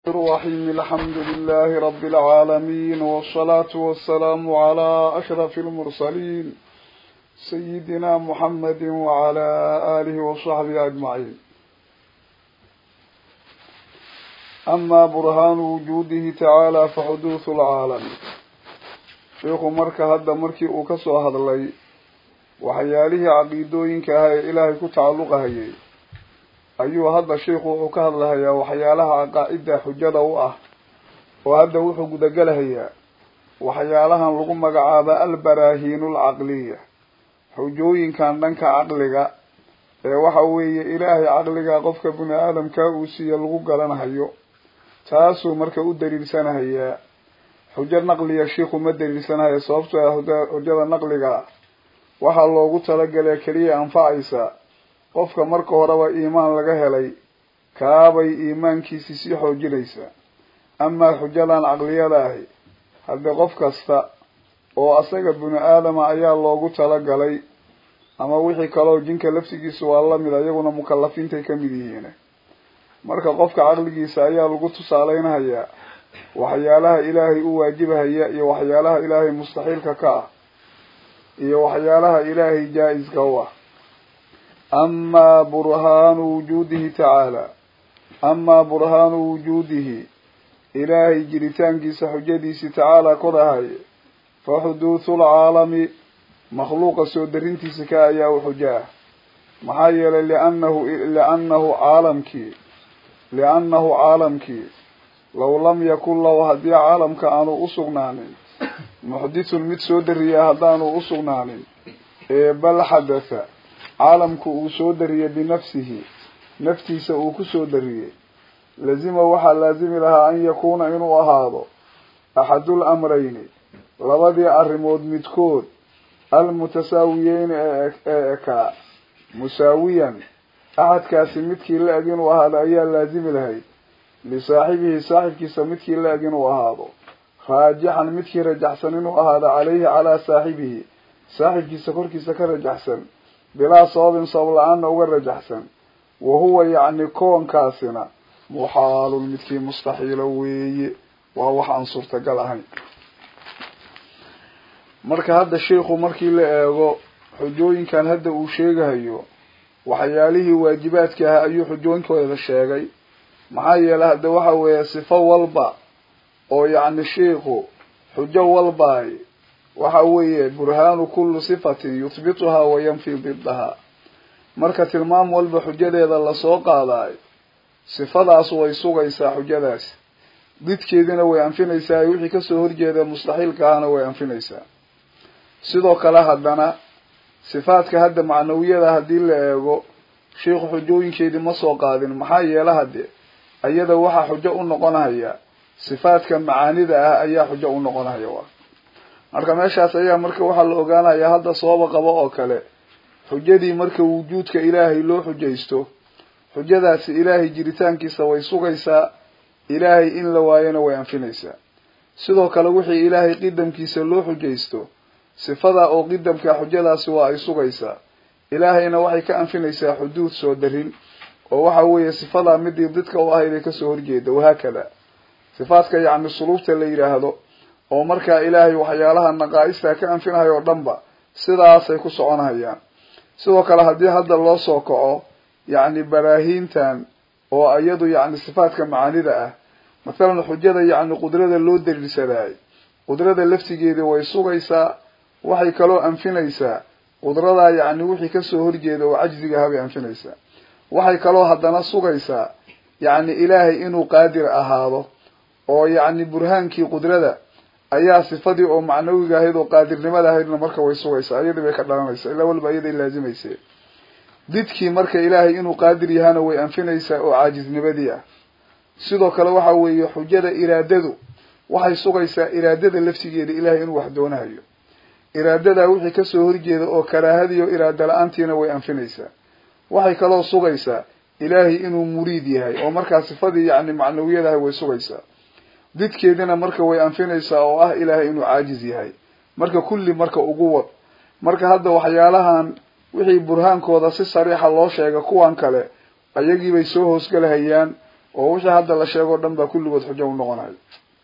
الرحيم الحمد لله رب العالمين والصلاة والسلام على أشرف المرسلين سيدنا محمد وعلى آله وصحبه أجمعين أما برهان وجوده تعالى فحدوث العالم شيخ مركة هذا مركي أكسو هذا اللي وحياله عقيدوين كهي إلهي كتعلق هيي ayuu hadda sheikhu wuxuu ka hadlahayaa waxyaalaha aqaa-ida xujada u ah oo hadda wuxuu gudagelahayaa waxyaalahan lagu magacaaba albaraahiinu alcaqliya xujooyinkan dhanka caqliga ee waxa weeye ilaahay caqliga qofka bini aadamka uu siiya lagu garanhayo taasuu marka u daliilsanahayaa xujo naqliya shiikhu ma daliilsanahayo sababtoo ah xujada naqliga waxaa loogu talagalay keliya anfacaysa qofka marka horeba iimaan laga helay kaabay iimaankiisii sii xoojinaysaa amaa xujadan caqliyada ahi haddii qof kasta oo asaga bini aadama ayaa loogu talagalay ama wixii kaleo jinka laftigiisa waa lamid iyaguna mukalafiintay kamid yihiin marka qofka caqligiisa ayaa lagu tusaaleynahayaa waxyaalaha ilaahay u waajibahaya iyo waxyaalaha ilaahay mustaxiilka ka ah iyo waxyaalaha ilaahay jaa-iska u ah amaa burhaanu wujuudihi tacaala amaa burhaanu wujuudihi ilaahay jiritaankiisa xujadiisi tacaalaa kor ahaye fa xuduuthu lcaalami makhluuqa soo darintiisa ka ayaa u xujo ah maxaa yeelay liannahu liannahu caalamkii liannahu caalamkii law lam yakun lahu haddii caalamka aanu usugnaanin muxdithun mid soo dariya haddaanu usugnaanin ee bal xadatha caalamku uu soo dariyey binafsihi naftiisa uu ku soo dariyey lazima waxaa laazimi lahaa an yakuuna inuu ahaado axadul amrayni labadii arrimood midkood almutasaawiyeyn ee ekaa musaawiyan axadkaasi midkii la eg inuu ahaado ayaa laazimi lahayd lisaaxibihi saaxibkiisa midkii la eg inuu ahaado raajixan midkii rajaxsan inuu ahaado caleyhi calaa saaxibihi saaxibkiisa korkiisa ka rajaxsan bilaa sababin sabab la-aanna uga rajaxsan wa huwa yacni koonkaasina muxaalun midkii mustaxiilo weeye waa wax aan suurtagal ahayn marka hadda sheikhu markii la eego xujooyinkan hadda uu sheegahayo waxyaalihii waajibaadka ahaa ayuu xujooyinkooda sheegay maxaa yeelay hadda waxa weeye sifo walba oo yacni sheikhu xujo walbaay waxa weeye burhaanu kulli sifatin yuthbituhaa wa yanfi didahaa marka tilmaam walba xujadeeda lasoo qaadaay sifadaas way sugaysaa xujadaas didkeedina way anfinaysaa wixii kasoo horjeeda mustaxiilka ahna way anfinaysaa sidoo kale haddana sifaadka hadda macnawiyada haddii la eego sheikhu xujooyinkeedii ma soo qaadin maxaa yeela hadde iyada waxaa xujo u noqonahaya sifaadka macaanida ah ayaa xujo u noqonahaya waa marka meeshaas ayaa marka waxaa la ogaanayaa hadda sababa qabo oo kale xujadii marka wujuudka ilaahay loo xujaysto xujadaasi ilaahay jiritaankiisa way sugaysaa ilaahay in la waayona way anfinaysaa sidoo kale wixii ilaahay qidamkiisa loo xujaysto sifada oo qidamka xujadaasi waa ay sugaysaa ilaahayna waxay ka anfinaysaa xuduud soo darin oo waxa weeye sifadaa midii didka u ahayd ee kasoo horjeeda wahaakada sifaadka yacni suluubta la yidhaahdo oo markaa ilaahay waxyaalaha naqaa-ista ka anfinahay oo dhanba sidaasay ku soconahayaan sidoo kale haddii hadda loo soo kaco yacni baraahiintan oo iyadu yacni sifaadka macaanida ah mathalan xujada yacni qudrada loo daliilsadaay qudrada laftigeeda way sugaysaa waxay kaloo anfinaysaa qudradaa yacni wixii kasoo horjeeda oo cajziga ahaa bay anfinaysaa waxay kaloo haddana sugaysaa yacni ilaahay inuu qaadir ahaado oo yacni burhaankii qudrada ayaa sifadii oo macnawiga ahayd oo qaadirnimada ahaydna marka way sugaysaa iyadii bay ka dhalanaysaa ilaa walba iyaday laazimayse didkii marka ilaahay inuu qaadir yahana way anfinaysaa oo caajiznimadii ah sidoo kale waxa weeye xujada iraadadu waxay sugaysaa iraadada laftigeeda ilaahay inuu wax doonahayo iraadadaa wixii kasoo horjeeda oo karaahadiiyo iraada la-aantiina way anfinaysaa waxay kaloo sugaysaa ilaahay inuu muriid yahay oo markaa sifadii yacni macnawiyadahay way sugaysaa didkeedina marka way anfinaysaa oo ah ilaahay inuu caajiz yahay marka kulli marka ugu wad marka hadda waxyaalahan wixii burhaankooda si sariixa loo sheega kuwan kale ayagiibay soo hoosgalahayaan oo wixii hadda la sheego o dhan baa kulligood xujo u noqonayo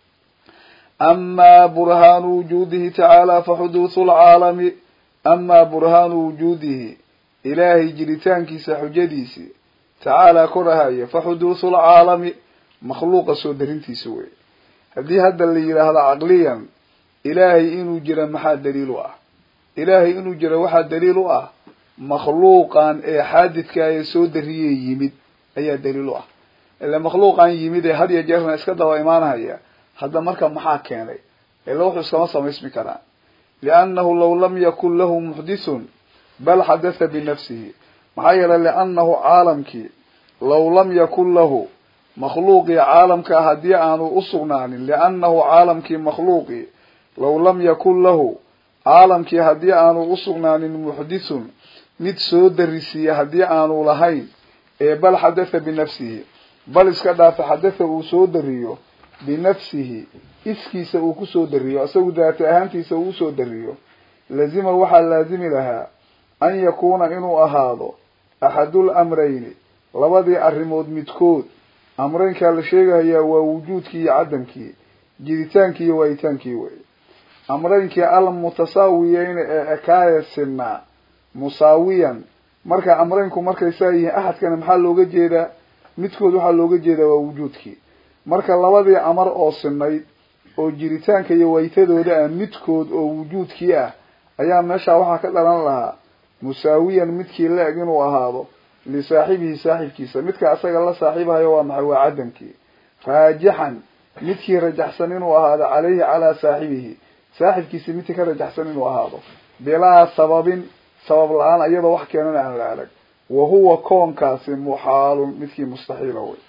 amaa burhaanu wujuudihi tacaala fa xuduuthu lcaalami amaa burhaanu wujuudihi ilaahay jiritaankiisa xujadiisi tacaalaa korahaya fa xuduuthu lcaalami makhluuqa soo darintiisa wey haddii hadda la yidhaahdo caqliyan ilaahay inuu jira maxaa daliil u ah ilaahay inuu jira waxaa daliil u ah makhluuqan ee xaadidka ee soo dariyey yimid ayaa daliil u ah ile makhluuqan yimid ee had iyo jeerna iska daba imaanhaya hadda marka maxaa keenay ila wuxuu iskama samaysmi karaa liannahu law lam yakun lahu muxdithun bal xadatha binafsihi maxaa yeelay liannahu caalamkii law lam yakun lahu makhluuqii caalamka haddii aanu usugnaanin liannahu caalamkii makhluuqii law lam yakun lahu caalamkii haddii aanu usugnaanin muxdithun mid soo darisiiya haddii aanu lahayn ee bal xadatha binafsihi bal iska dhaafa xadatha uu soo dariyo binafsihi iskiisa uu kusoo dariyo isagu daati ahaantiisa uu usoo dariyo lazima waxaa laazimi lahaa an yakuuna inuu ahaado axadul amrayni labadii arrimood midkood amreynkaa la sheegahayaa waa wujuudkii iyo cadamkii jiritaankii iyo waayitaankii wey amreynkii almutasaawiyeyn ee ekaaya sinaa musaawiyan marka amreynku markay saa yihiin axadkana maxaa looga jeedaa midkood waxaa looga jeedaa waa wujuudkii marka labadii amar oo sinayd oo jiritaanka iyo waytadooda ah midkood oo wujuudkii ah ayaa meeshaa waxaa ka dhalan lahaa musaawiyan midkii la-eg inuu ahaado lisaaxibihi saaxibkiisa midka asaga la saaxiibahayo waa maxay waa cadamkii raajixan midkii rajaxsan inuu ahaado caleyhi calaa saaxibihi saaxibkiisa midkii ka rajaxsan inuu ahaado bilaa sababin sabab la-aan iyadoo wax keenana aan la arag wa huwa koonkaasi muxaalun midkii mustaxiila wey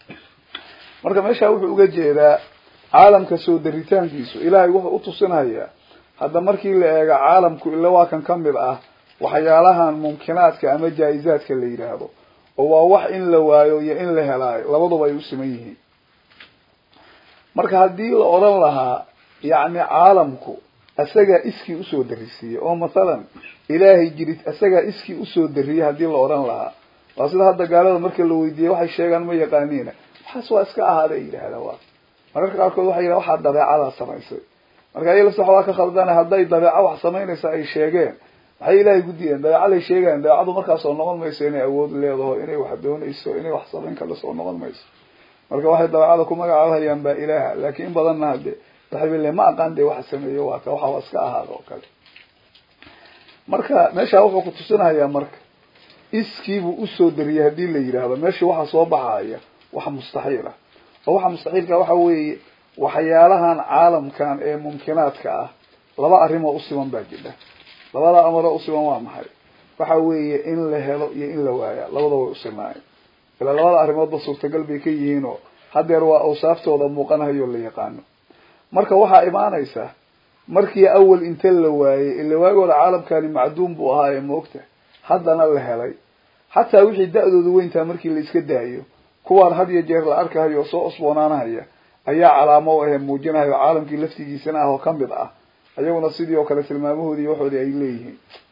marka meeshaa wuxuu uga jeedaa caalamka soo daritaankiisu ilaahay wuxuu utusinhayaa hadda markii la eego caalamku ila waa kan kamid ah waxyaalahan mumkinaadka ama jaa-izaadka la yidhaahdo oo waa wax in la waayo iyo in la helaayo labaduba ay u siman yihiin marka haddii la odhan lahaa yacni caalamku isagaa iskii usoo darisiiyey oo mathalan ilaahay jirid isagaa iskii usoo dariyey haddii la odhan lahaa waa sida hadda gaalada marka la weydiiyey waxay sheegaan ma yaqaaniina waxaas waa iska ahaada ay yidhahdaa waa mararka qaarkood waxay yidhaha waxaa dabeecadaa samaysay marka iy lafta waxbaa ka khaldana hadday dabeeco wax samaynaysa ay sheegeen maxay ilaahay gudiyeen dabeecaday sheegayan dabeecadu markaasoo noqon mayso inay awood leedaho inay wax doonayso inay wax samayn kala soo noqon mayso marka waxay dabeecada ku magacaabahayaan baa ilaaha laakiin in badanna hade waxay le ma aqaan de waxa sameeyo waa ka waxa waa iska ahaada oo kale marka meeshaa wuxuu ku tusinahayaa marka iskiibuu usoo dariyay haddii la yidhaahdo meeshii waxaa soo baxaya wax mustaxiil ah oo waxa mustaxiilka waxa weeye waxyaalahan caalamkan ee mumkinaadka ah laba arrimoo usiban baa jira labada amaroo usiban waa maxay waxa weeye in la helo iyo in la waaya labada way usinaayen ilaa labada arrimoodba suurtagal bay ka yihiinoo hadeer waa awsaaftooda muuqanahayo la yaqaano marka waxaa imaanaysa markii awal inta la waayey ila waagooda caalamkani macduum buu ahaa ee moogta haddana la helay xataa wixii da-doodu weyntaa markii la iska daayo kuwaan had iyo jeer la arkahayo oo soo cusboonaanahaya ayaa calaamo u ahee muujinahayo caalamkii laftigiisana ah oo kamid ah ayaguna sidii oo kale tilmaamahoodii iyo waxoodii ay leeyihiin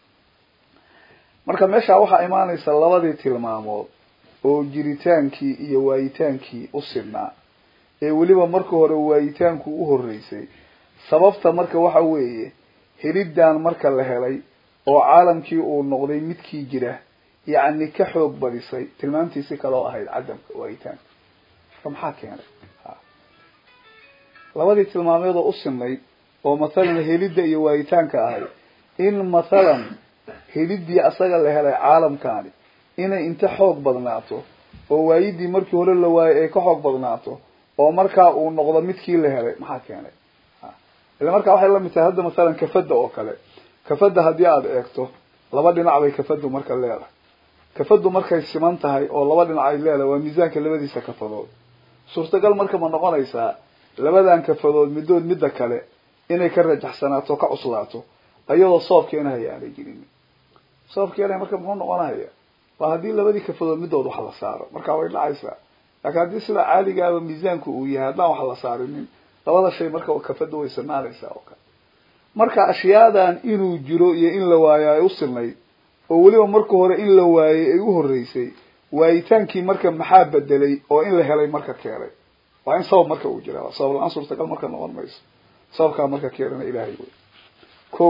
marka meeshaa waxaa imaanaysa labadii tilmaamood oo jiritaankii iyo waayitaankii u sidnaa ee weliba marka hore waayitaanku u horreysay sababta marka waxa weeye heliddan marka la helay oo caalamkii uu noqday midkii jira yacni ka xoog badisay tilmaamtiisi kaloo ahayd cadamka waayitaanka marka maxaa keenay labadii tilmaameed oo u sinayd oo mathalan helidda iyo waayitaanka ahayd in mathalan heliddii asaga la helay caalamkaani inay inta xoog badnaato oo waayidii markii hore la waayay ay ka xoog badnaato oo markaa uu noqdo midkii la helay maxaa keenay ila markaa waxay lamid tahay hadda masalan kafadda oo kale kafadda haddii aada eegto laba dhinac bay kafaddu marka leedahay kafaddu markay siman tahay oo laba dhinac ay leedahay waa miisaanka labadiisa kafadood suurtagal marka ma noqonaysaa labadan kafadood middood midda kale inay ka rajaxsanaato ka cuslaato iyadoo soob keenahaya aanay jirin soob keenaya marka muxuu noqonahaya waa haddii labadii kafadood middood wax la saaro markaa way dhacaysaa laakiin haddii sida caaligaaba miisaanku uu yahay haddaan wax la saarinin labada shay marka kafadda way sanaanaysaa oo kale marka ashyaadan inuu jiro iyo in la waayo ay u sinayd oo weliba marka hore in la waayey ay u horreysay waayitaankii marka maxaa bedelay oo in la helay marka keenay waa in sabab marka uu jiraa sabab la-aan suurtagal marka noqon mayso sababkaa marka keenana ilaahay wey ko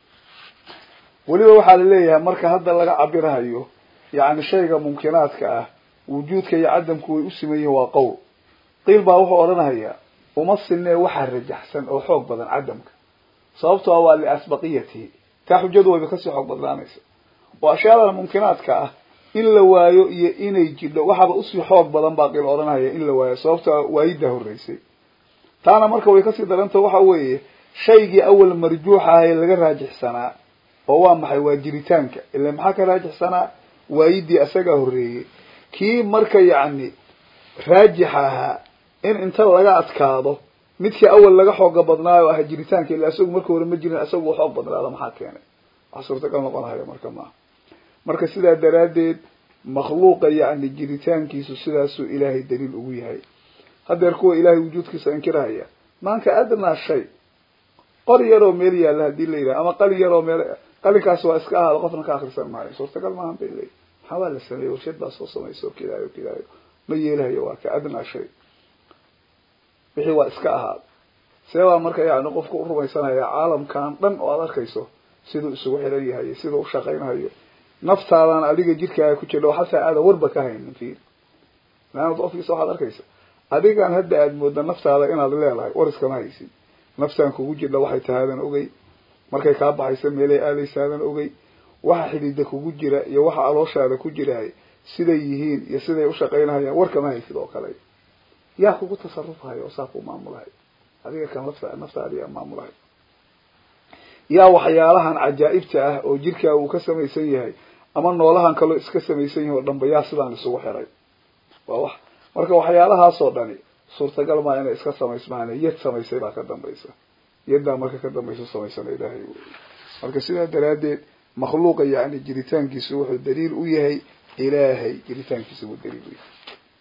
weliba waxaa laleeyahay marka hadda laga cabirahayo yani shayga mumkinaadka ah wujuudka iyo cadamku way u siman yihin waa qowl qiil baa wuxuu odhanahayaa uma sinee waxaa rajaxsan oo xoog badan cadamka sababto a waa liasbaqiyatihi taa xujadu wayba kasii xoog badnaanaysa oo ashyaada mumkinaadka ah in la waayo iyo inay jidho waxaaba usii xoog badan baa qiil odhanahaya in la waayo sababto a waayiddaa horreysay taana marka way kasii daranta waxa weeye shaygii awal marjuux ah ee laga raajixsanaa oo waa maxay waa jiritaanka ila maxaa ka raajixsanaa waayidii asagaa horreeyey kii marka yacni raajixa ahaa in inta laga adkaado midkii awal laga xooga badnaayo ah jiritaanka ila isagu marka hore ma jirin isagu xoog badnaada maxaa keenay wax suurtagal noqonahaya marka maaha marka sidaa daraaddeed makhluuqa yacni jiritaankiisu sidaasuu ilaahay daliil ugu yahay hadeer kuwa ilaahay wujuudkiisa inkirahaya maanka adnaa shay qor yaroo meel yaalla hadii la yidhaha ama qalin yaroo meel qalinkaas waa iska ahaada qofna ka akrisan maayo suurtagal maahan bay leeyihi maxaa waa la sameeyey warshad baa soo samaysa oo kidaayo kidaayo ma yeelahayo waa ka adnaa shay wixii waa iska ahaada see baa marka yani qofku u rumaysanaya caalamkan dhan oo aad arkayso siduu isugu xiran yahay siduu u shaqaynahayo naftaadan adiga jidkaaga ku jira oo xataa aadan warba ka haynin fiir maanad qofkiisa waxaad arkaysa adigan hadda aada mooda naftaada inaad leedahay war iskama haysid naftaan kugu jidha waxay tahaadan ogey markay kaa baxaysa meelay aadaysaadan ogey waxa xidhiida kugu jira iyo waxa alooshaada ku jiraay siday yihiin iyo siday ushaqaynahayaan warkama haysid oo kale yaa kugu tasarufhayo oo saa ku maamulahay adiga kan lafta naftaadiyaa maamulahay yaa waxyaalahan cajaa'ibta ah oo jirkaa uu ka samaysan yahay ama noolahan kaloo iska samaysan yahay oo dhanba yaa sidaan isugu xiray waa wax marka waxyaalahaasoo dhani suurtagal maa inay iska samaysmaan yad samaysay baa ka dambaysa yaddaa marka ka dambaysa samaysana ilaahay wey marka sidaa daraaddeed makhluuqa yani jiritaankiisu wuxuu daliil u yahay ilaahay jiritaankiisa buu daliil u yahay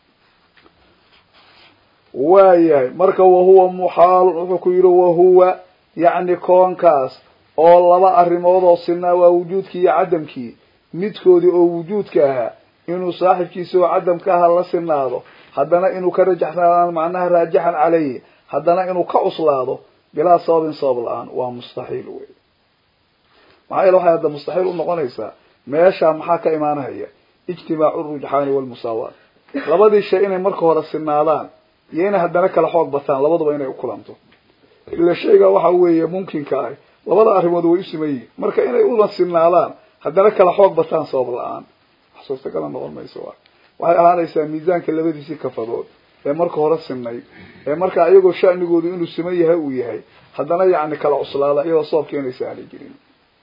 waayahay marka wahuwa muxaalun wuxuu ku yihi wahuwa yacni koonkaas oo laba arrimood oo sinaa waa wujuudkii iyo cadamkii midkoodii oo wujuudka ahaa inuu saaxibkiisa oo cadamka aha la sinaado haddana inuu ka rajaxnaadaan macnaha raajixan caleyhi haddana inuu ka cuslaado bilaa sababin sabab la-aan waa mustaxiil wey maxaa yeele waxay hadda mustaxiil unoqonaysaa meeshaa maxaa ka imaanahaya ijtimaacu rujxaani walmusaawaat labadii shay inay marka hore sinaadaan iyo inay haddana kala xoog bataan labaduba inay ukulanto ila shayga waxa weeye mumkinka ah labada arrimood way u siman yihin marka inay una sinaadaan haddana kala xoog bataan sabab la-aan wax suurtagala noqon mayso wa waxay ahaanaysaa miisaanka labadiisii kafadood ee marka hore sinay ee markaa iyagoo shanigoodu inuu siman yahay uu yahay haddana yacni kala cuslaada iyadoo sababka inaysa aanay jirin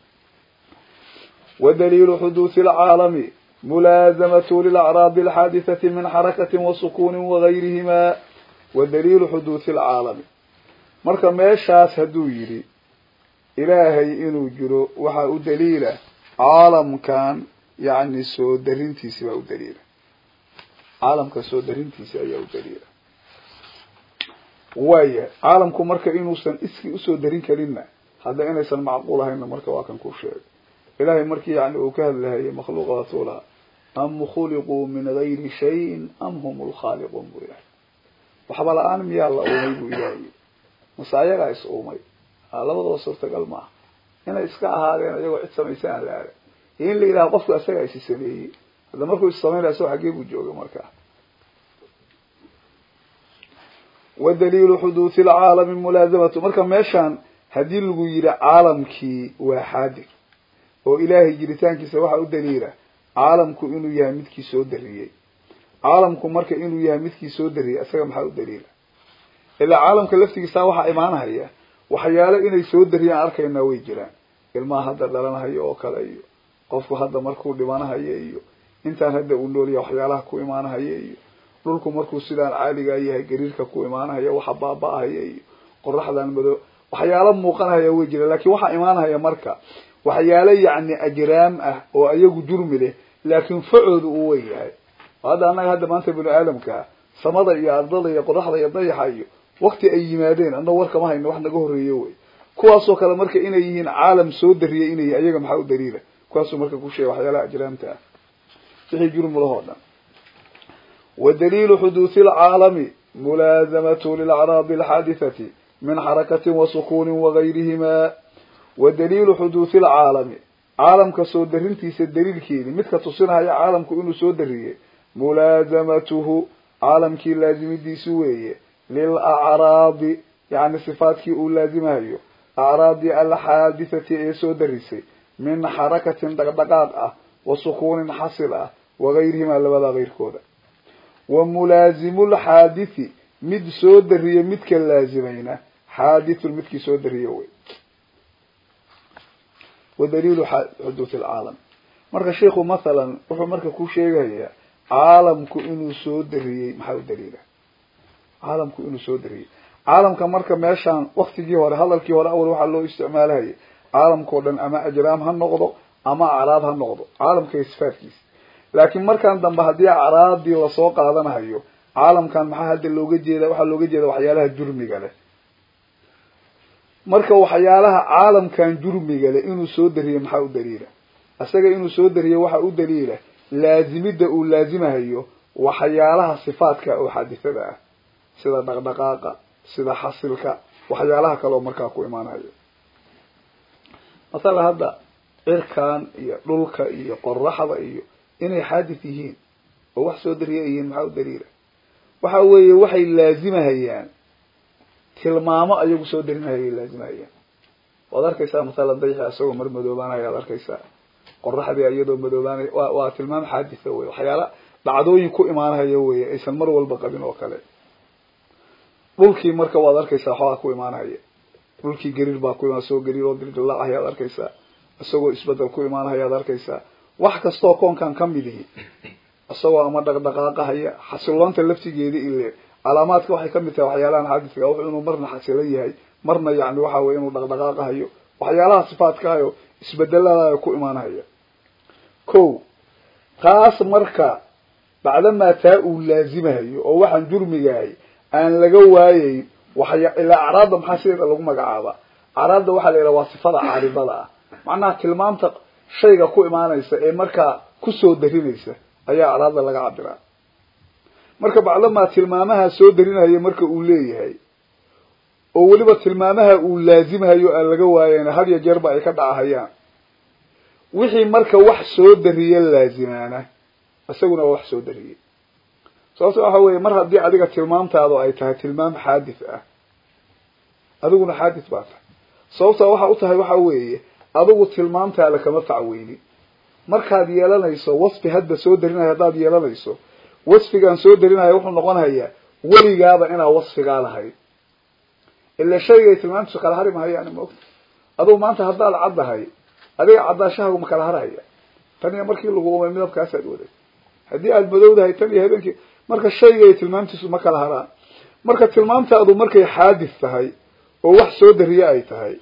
ودليل حدوث العالم ملازمة للأعراب الحادثة من حركة وسكون وغيرهما ودليل حدوث العالم marka meeshaas hadduu yidhi ilaahay inuu jiro waxaa u daliila caalamkan yacni soo darintiisi baa u daliila caalamka soo darintiisi ayaa u daliila waaya caalamku marka inuusan iskii usoo darin karinna hadda inaysan macquul ahaynna marka waa kan ku sheegay ilahay markii yani uu ka hadlahayay makhluuqaatu laha am khuliquu min gayri shayin am hum lkhaaliquun buu ilahay waxba la-aan miyaa la uumay buu ilahay mase ayagaa is uumay labadaba suurtagal maaha inay iska ahaadeen iyagoo cid samaysan aan la arag iyo in la yidhaha qofku isagaa isi sameeyey hadda markuu is samaynaya isagoo xaggee buu jooga markaa wadaliilu xuduuthi lcaalami mulaasamatu marka meeshaan haddii lagu yidhi caalamkii waa xaadir oo ilaahay jiritaankiisa waxaa u daliila caalamku inuu yahay midkii soo dariyey caalamku marka inuu yahay midkii soo dariyey isaga maxaa u daliila ilaa caalamka laftigiisa waxaa imaanahaya waxyaalo inay soo dariyaan arkaynaa way jiraan ilmaha hadda dhalanahaya oo kale iyo qofku hadda markuu dhimanahaya iyo intaan hadda uu noolya waxyaalaha ku imaanahaya iyo dhulku markuu sidaan caaligaa yahay gariirka ku imaanahaya waxa baaba-ahaya iyo qoraxdan mado waxyaalo muuqanahaya way jiraan lakin waxaa imaanahaya marka waxyaalo yacni ajraam ah oo ayagu jurmi leh laakiin facoodu uu wen yahay hadda annaga hadda maanta binu aadamkaa samada iyo ardada iyo qoraxda iyo dayaxa iyo wakti ay yimaadeen annago warkama hayno wax naga horreeyo wey kuwaasoo kale marka inay yihiin caalam soo dariyay inay yihin ayaga maxaa u daliila kuwaasuu marka ku sheegay waxyaalaha ajraamta ah wixii jurmi lahoo dhan wadaliilu xuduuthi alcaalami mulaasamatu lilacraadi alxaadithati min xarakatin wa sukuunin wagayrihima wadaliilu xuduuthi alcaalami caalamka soo darintiisa daliilkeedi midka tusinaya caalamku inuu soo dariyey mulaasamatuhu caalamkii laazimidiisi weeye lilacraadi yani sifaadkii uu laazimahayo acraadi alxaadithati ee soo darisay min xarakatin dhaqdhaqaaq ah wa sukuunin xasil ah wagayrihima labadaa keyrkooda wa mulaazimu lxaadithi mid soo dariye midka laazimayna xaadithun midkii soo dariye wey wadaliilu xuduuth alcaalam marka sheikhu mathalan wuxuu marka ku sheegayaa caalamku inuu soo dariyey maxaa u daliila caalamku inuu soo dariyey caalamka marka meeshaan waktigii hore hadalkii hore awal waxaa loo isticmaalahayay caalamkao dhan ama ajraam ha noqdo ama acraad ha noqdo caalamka iyo sifaadkiisa laakiin markaan dambe haddii acraadii lasoo qaadanahayo caalamkan maxaa hadda looga jeeda waxaa looga jeeda waxyaalaha jurmiga leh marka waxyaalaha caalamkan jurmiga leh inuu soo dariyey maxaa u daliila isaga inuu soo dariyey waxaa u daliila laazimidda uu laazimahayo waxyaalaha sifaadka oo xaadithada ah sida dhaqdhaqaaqa sida xasilka waxyaalaha kale oo markaa ku imaanayo masala hadda cirkan iyo dhulka iyo qoraxda iyo inay xaadith yihiin oo wax soo dariya yihiin maxaa u daliila waxa weeye waxay laazimahayaan tilmaamo ayagu soo darinahayay laazimahayaan waad arkaysaa masalan dayxi isagoo mar madoobaanaya ad arkaysaa qoraxdii iyadoo madoobaanaya wa waa tilmaam xaaditha wey waxyaala dhacdooyin ku imaanahaya weye aysan mar walba qabin oo kale dhulkii marka waad arkaysaa waxbaa ku imaanahaya dhulkii gariir baa ku imaan isagoo gariir oo dildilaac ayaad arkaysaa isagoo isbedel ku imaanahaya ad arkaysaa wax kastoo koonkan ka mid ihi isagoo ama dhaqdhaqaaqahaya xasiloonta laftigeeda ile calaamaadka waxay kamid tahay waxyaalahan xaadidka wuxuu inuu marna xasilan yahay marna yani waxa weye inuu dhaqdhaqaaqahayo waxyaalaha sifaadkaayo isbedeladayo ku imaanahaya ko taas marka bacdamaa taa uu laazimahayo oo waxaan jurmigahay aan laga waayeyn waxya ilaa acraadda maxaa sideeda lagu magacaaba acraadda waxaa la yidhaha waa sifada caaridada ah macnaha tilmaamta shayga ku imaanaysa ee markaa kusoo darinaysa ayaa acraadda laga cabiraa marka bacdamaa tilmaamaha soo darinaya marka uu leeyahay oo weliba tilmaamaha uu laazimahayo aan laga waayeyna had ya jeerba ay ka dhacahayaan wixii marka wax soo dariye laazimaana isaguna waa wax soo dariyey sababto waxa weeye mar haddii adiga tilmaamtaadu ay tahay tilmaam xaadith ah adiguna xaadith baa tahay sababtaa waxa u tahay waxa weeye adigu tilmaamtaada kama facweynin markaad yeelanayso wasfi hadda soo darinayo haddaad yeelanayso wasfigaan soo darinaya wuxuu noqonayaa weligaaba inaa wasfigaa lahayd ila shaygay tilmaamtiisu kala hari mahayaan maogta adugu maanta haddaad caddahay adiga caddaashahaagu ma kala harhaya tan iyo markii lagu umay midabkaasaad waday haddii aada madowdahay tan iyo habeenkii marka shaygay tilmaamtiisu ma kala haraan marka tilmaamtaadu markay xaadith tahay oo wax soo dariye ay tahay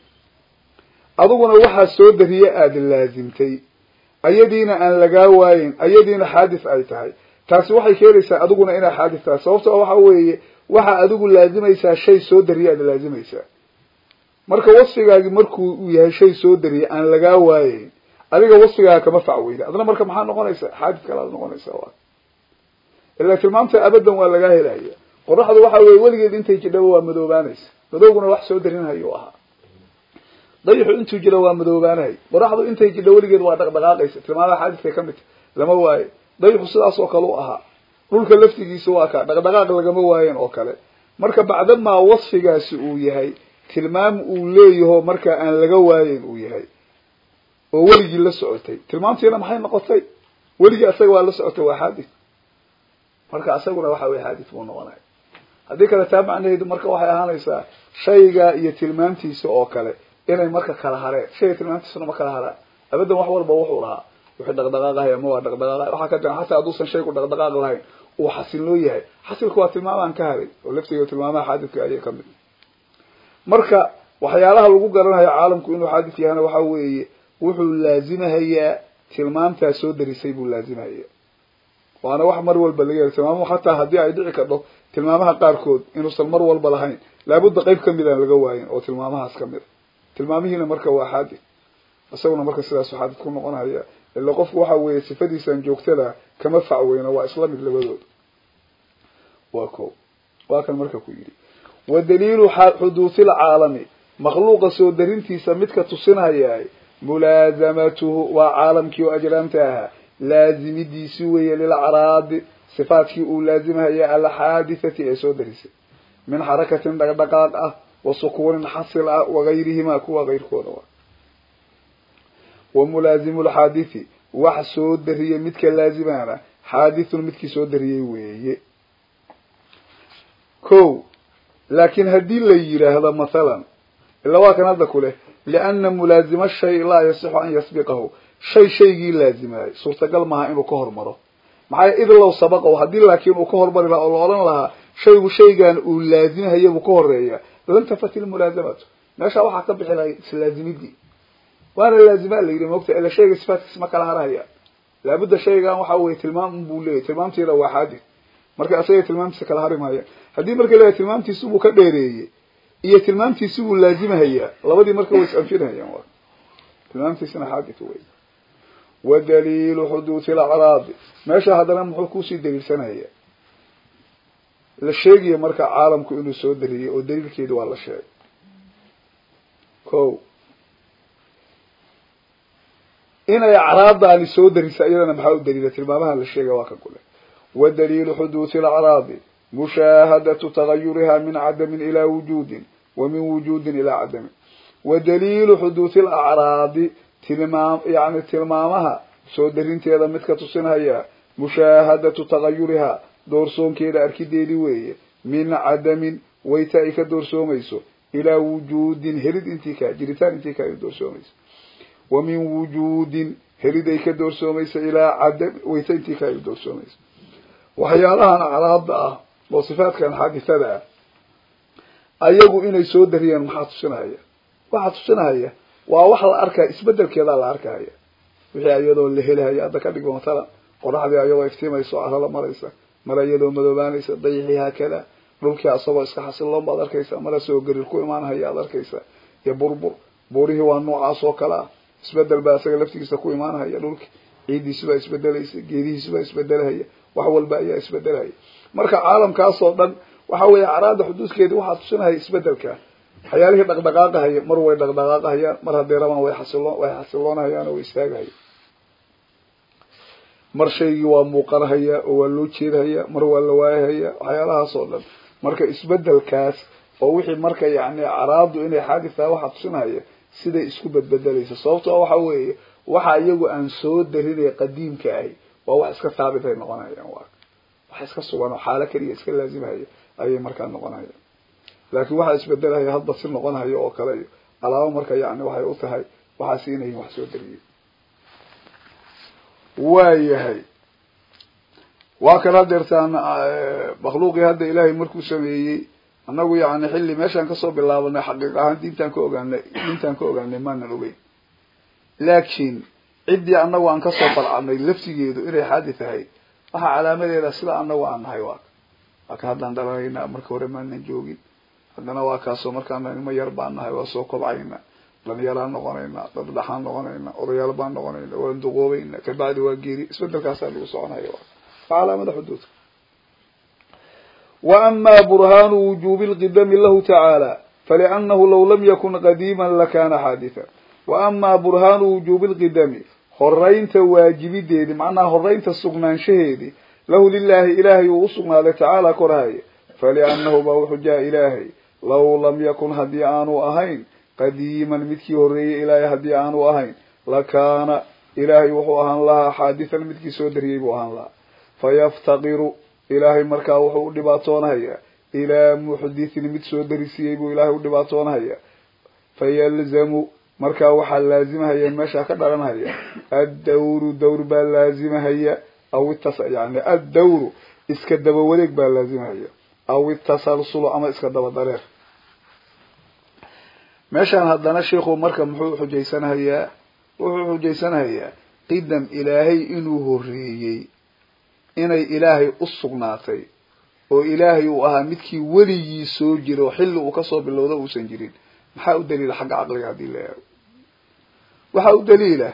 adiguna waxaa soo dariye aada laazimtay ayadiina aan lagaa waayin ayadiina xaadith ay tahay taasi waxay keenaysaa adiguna inaa xaadith tahay sababto waxa weeye waxaa adigu laazimaysaa shay soo dariye aada laazimaysaa marka wasfigaagi markuu uu yahay shay soo dariye aan lagaa waayeyn adiga wasfigaaga kama facweyda adna marka maxaa noqonaysaa xaadith kalaad noqonaysaa waa ilaa tilmaamta abadan waa lagaa helaya qoraxdu waxa weye weligeed intay jidhaba waa madoobaanaysa madowguna wax soo darinhayo ahaa dayixu intuu jiro waa madoobaanahay qoraxdu intay jidho weligeed waa dhaqdhaqaaqaysa tilmaamaha xaadidkay ka mid tahy lama waayo dayixu sidaas oo kale u ahaa dhulka laftigiisa waa ka dhaqdhaqaaq lagama waayen oo kale marka bacdamaa wasfigaasi uu yahay tilmaam uu leeyaho marka aan laga waayen uu yahay oo weligii la socotay tilmaamtiina maxay noqotay weligii asaga waa la socotay waa xaadith marka asaguna waxa weye xaadith buu noqonaya haddii kale taa macnaheedu marka waxay ahaanaysaa shayga iyo tilmaamtiisa oo kale inay marka kala hareen shayga tilmaamtiisuna ma kala haraan abadan wax walba wuxuu lahaa wuxuu dhaqdhaqaaqahay ama waa dhaqdhaqaaqahay waxaa ka jiran xataa hadduusan shaygu dhaqdhaqaaq lahayn uu xasilnoo yahay xasilku waa tilmaamaan ka haray oo laftiga tilmaamaha xaadidka ayay kamid marka waxyaalaha lagu garanayo caalamku inuu xaadith yahana waxa weeye wuxuu laazimahayaa tilmaamtaa soo darisay buu laazimahayaa waana wax mar walba laga hela tilmaamuhu xataa haddii ay dhici kadho tilmaamaha qaarkood inuusan mar walba lahayn laabudda qeyb kamid aan laga waayin oo tilmaamahaas kamid a tilmaamihiina marka waa xaadith isaguna marka sidaasu xaadith ku noqonaya ila qofku waxa weeye sifadiisan joogtada kama facweyno waa isla mid labadooda waa ko waa kan marka ku yidhi wa daliilu xuduuthi lcaalami makhluuqa soo darintiisa midka tusinhayaay mulaasamatuhu waa caalamkii oo ajraamta ahaa laazimidiisi weeye lilacraadi sifaadkii uu laazimhaya alxaadithati ee soo darisay min xarakatin dhaqdhaqaaq ah wa sukuunin xasil ah wagayrihimaa kuwa kayrkooda wa wa mulaazimu lxaadithi wax soo dariyey midka laazimaana xaadithun midkii soo dariyey weeye ko laakin haddii la yidhaahdo mathalan ila waa kan hadda ku leh liana mulaazima shay laa yasixu an yasbiqahu shay shaygii laazimaayay suurtagal maaha inuu ka hormaro maxaa id low sabaqahu haddii laakiin uu ka hormari lahaa oo la odhan lahaa shaygu shaygan uu laazimhaya buu ka horeeya lantafat ilmulaazamatu meeshaa waxaa ka bixi lahay islaazimidii waana laazimaa la yidhi moogta ila shayga sifaatkiis ma kala harhaya laabudda shaygan waxa weye tilmaam buu leeyahy tilmaamtiina waa xaadith marka asaga tilmaamtiisa kala hari maaya haddii marka leeyahay tilmaamtiisi buu ka dheereeyey iyo tilmaamtiisi buu laazimahayaa labadii marka way is-anfinhayaan wa tilmaamtiisina xaadith wey wa daliilu xuduuthi lacraadi meesha haddana muxuu kusii daliilsanaya la sheegaya marka caalamku inuu soo dariyey oo daliilkeedi waa la sheegay ko inay acraadaani soo darisa iyadana maxaa u daliila tilmaamaha la sheegay waa kan kule wa daliilu xuduuthi lacraadi mushaahadatu tagayuriha min cadamin ilaa wujuudin wa min wujuudin ilaa cadamin wa daliilu xuduuthi lacraadi tilmaam yani tilmaamaha soo darinteeda midka tusinhaya mushaahadatu tagayuriha doorsoonkeeda arkideedi weeye min cadamin wayta ay ka doorsoomayso ilaa wujuudin helid intii ka jiritaan intii ka ay doorsoomayso wa min wujuudin helid ay ka doorsoomayso ilaa cadam wayta intii ka ay doorsoomayso waxyaalahan acraabda ah oo sifaatkan xaadithada ah ayagu inay soo dariyeen maxaa tusinahaya waxaa tusinahaya waa wax la arkaya isbedelkeedaa la arkahaya wixii iyadoo la helahaya hadda ka dhigmo matalan qoraxdii ayadoo iftiimayso carala maraysa mara iyadoo madoobaanaysa dayixii haakada dhulkii asagoo iska xasiloon baad arkaysa mara soo garir ku imaanhaya aad arkaysa iyo burbur buurihii waa noocaas oo kale ah isbedel baa isaga laftigiisa ku imaanhaya dhulki ciiddiisi baa isbedelaysa geedihiisi baa isbedelahaya wax walba ayaa isbedelahaya marka caalamkaasoo dhan waxa weeye acraada xuduudkeedii waxaa tusinahaya isbedelka waxyaalihii dhaqdhaqaaqahaya mar way dhaqdhaqaaqahayaan mar hadday rabaan way xasilo way xasiloonahayaan oo way istaagahaya mar shaygii waa muuqanahaya oo waa loo jeedahaya mar waa la waayahaya waxyaalahaas oo dhan marka isbedelkaas oo wixii marka yani acraadu inay xaadis tahay waxaa tusinahaya siday isku bedbedelaysa sababtoo waxa weeye waxa iyagu aan soo darinay qadiimka ahi waa wax iska haabitay noqonayaan waa wax iska sugan oo xaalo keliya iska laazimhaya ayay markaa noqonayaan laakiin waxaa isbedelahaya hadba si noqonhayo oo kale iyo alaabo marka yani waxay u tahay waxaasi inayin wax soo dariyey waayahay waa kan hadeertaan makhluuqii hadda ilaahay markuu sameeyey annagu yani xilli meeshaan kasoo bilaabanay xaqiiq ahaan diintaan ka ogaanay diintaan ka ogaanay maanan ogeyn laakiin ciddii annagu aan kasoo falcadnay laftigeedu inay xaadi tahay waxaa calaamadeeda sida annagu aan nahay waa waa ka haddaan dhalanaynaa marka hore maanan joogin haddana waa kaasoo markaan nimo yar baan nahay waa soo kobcaynaa dhalinyaraan noqonaynaa dad dhaxaan noqonaynaa odayaal baan noqonaynaa waan duqoobeynaa kabacdi waa geeri isbedelkaasaa lagu soconaya waa calaamada xuduudka wa amaa burhaanu wujuubi lqidami lahu tacaala faliannahu law lam yakun qadiiman lakana xaadithan wa amaa burhaanu wujuubi lqidami horaynta waajibideedi macnaha horaynta sugnaanshaheedi lahu lilaahi ilaahay uu usugnaaday tacaala korhaya faliannahu baa wuxuu jaa ilaahay law lam yakun haddii aanu ahayn qadiiman midkii horreeyey ilaahay haddii aanu ahayn lakaana ilaahay wuxuu ahaan lahaa xaadithan midkii soo dariyey buu ahaan lahaa fayaftaqiru ilaahay markaa wuxuu u dhibaatoonahaya ilaa muxdithin mid soo darisiyey buu ilaahay u dhibaatoonahaya fayalzamu markaa waxaa laazimahaya meeshaa ka dhalanhaya addawru dawr baa laazimahaya aw itas yani addawru iska daba wareeg baa laazimahaya aw itasalsulu ama iska daba dareer meeshaan haddana sheikhu marka muxuu xujaysanahayaa wuxuu xujaysanahayaa qidam ilaahay inuu horreeyey inay ilaahay u sugnaatay oo ilaahay uu ahaa midkii weligii soo jira oo xilli uu kasoo bilowda uusan jirin maxaa u daliila xagga caqliga haddii la eego waxaa u daliila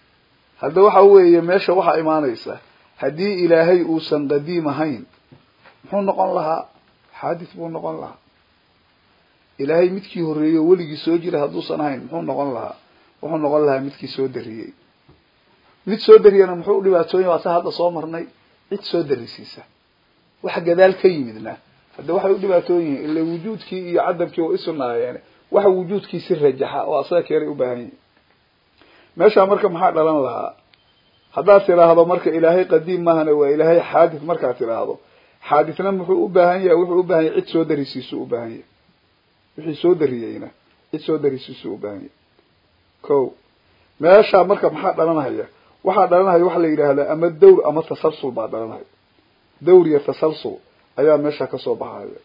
hadda waxa weeye meesha waxaa imaanaysa haddii ilaahay uusan qadiim ahayn muxuu noqon lahaa xaadith buu noqon lahaa ilaahay midkii horreeyey oo weligii soo jira hadduusan ahayn muxuu noqon lahaa wuxuu noqon lahaa midkii soo dariyey mid soo dariyana muxuu u dhibaatoonya waa sa hadda soo marnay cid soo darisiisa waxa gadaal ka yimidna hadda waxay u dhibaatoon yihiin ila wujuudkii iyo cadamkii waa isunaayeen waxa wujuudkiisi rajaxa oo asaga keenay u baahan yihin meeshaa marka maxaa dhalan lahaa haddaad tidhaahdo marka ilaahay qadiim maahane waa ilaahay xaadith markaad tidhaahdo xaadithna muxuu u baahan yahay wuxuu u baahan yahay cid soo darisiisu u baahan yahay wixii soo dariyeyna cid soo darisiisu u baahan yahay ko meeshaa marka maxaa dhalanhaya waxaa dhalanhaya waxa la yidhaahdaa ama dawr ama tasalsul baa dhalanhaya dawr iyo tasalsul ayaa meesha kasoo baxaya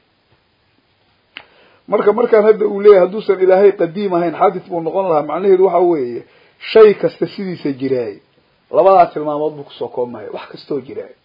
marka markaan hadda uu leeyahay hadduusan ilaahay qadiim ahayn xaadith buu noqon lahaa macnaheedu waxa weeye shay kasta sidiisa jiraay labadaa tilmaamood buu kusoo koobmahaya wax kastoo jiraay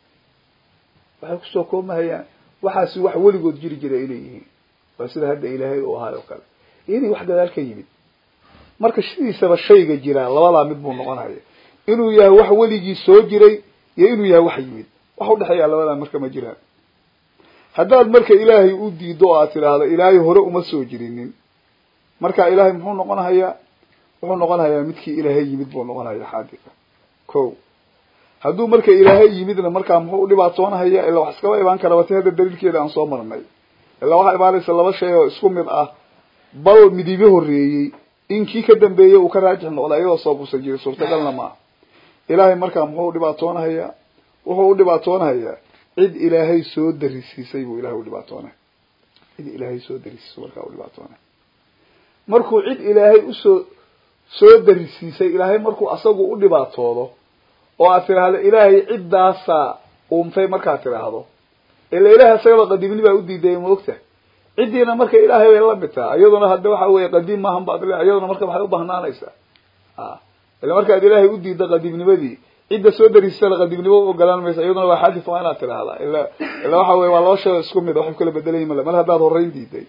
waxay kusoo koobmahayaan waxaasi wax weligood jiri jira inay yihiin waa sida hadda ilaahay uu ahaay oo kale inay wax gadaal ka yimid marka sidiisaba shayga jiraa labadaa mid buu noqonaya inuu yahay wax weligii soo jiray iyo inuu yahay wax yimid wax udhexeeya labadaa marka ma jiraan haddaad marka ilaahay u diido oo aad tidhaahdo ilaahay hore uma soo jirinin marka ilaahay muxuu noqon hayaa wuxuu noqon hayaa midkii ilaahay yimid buu noqon hayaa xaadika ko hadduu marka ilaahay yimidna markaa muxuu udhibaatoonahaya ilaa wax iskaba imaan kara wati hadda daliilkeeda aan soo marnay ilaa waxaa imaanaysa laba shay oo isku mid ah bal midibe horreeyey in kii ka dambeeyey uu ka raajix noqda iyadoo soobuusan jirin suurtagalna maaha ilaahay markaa muxuu udhibaatoonahayaa wuxuu udhibaatoonahayaa cid ilaahay soo darisiisay buu ilahay udhibaatoonay cid ilaahay soo darisiisay markaa udhibaatoonay markuu cid ilaahay usoo soo darisiisay ilaahay markuu asagu u dhibaatoodo oo aad tidhaahdo ilaahay ciddaasaa uumtay markaad tidhaahdo ila ilahay asagaba qadiimni baa u diidayay ma ogta ciddiina marka ilaahay bay la mid taha iyaduna hadda waxa weeye qadiim maahan baad le iyaduna marka maxay u bahnaanaysaa a ila markaad ilaahay u diidda qadiimnimadii cidda soo darisana qadiimnimo u ogolaan maysa iyaduna waa xadith waa inaad tidhaahdaa ila ila waxa weye waa laba shay isku mid waxay kala bedelayin male mar haddaad horreyn diiday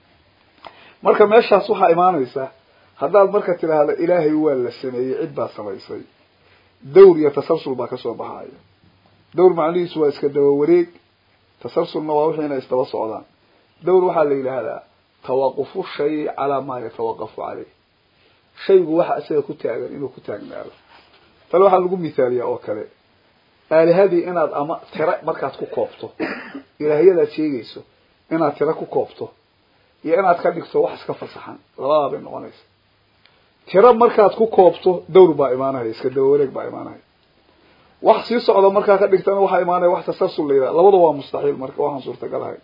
marka meeshaas waxaa imaanaysa haddaad marka tidhaahdo ilaahay waa la sameeyey cid baa samaysay dawr iyo tasalsul baa kasoo baxaya dawr macnihiisu waa iska daba wareeg tasalsulna waa wixii inay isdaba socdaan dawr waxaa la yidhaahdaa tawaqufu shay calaa maa yatawaqafu caleyh shaygu waxa isaga ku taagan inuu ku taagnaado tale waxaa lagu mithaaliyaa oo kale aalihadii inaad ama tira markaad ku koobto ilaahyadaad sheegayso inaad tira ku koobto iyo inaad ka dhigto wax iska fasaxan labadaa bay noqonaysa tiro markaad ku koobto dawr baa imaanaya iska daba wareeg baa imaanaya wax sii socda markaa ka dhigtana waxaa imaanaya wax tasalsul la yidhaha labada waa mustaxiil marka waxaan suurtagal ahay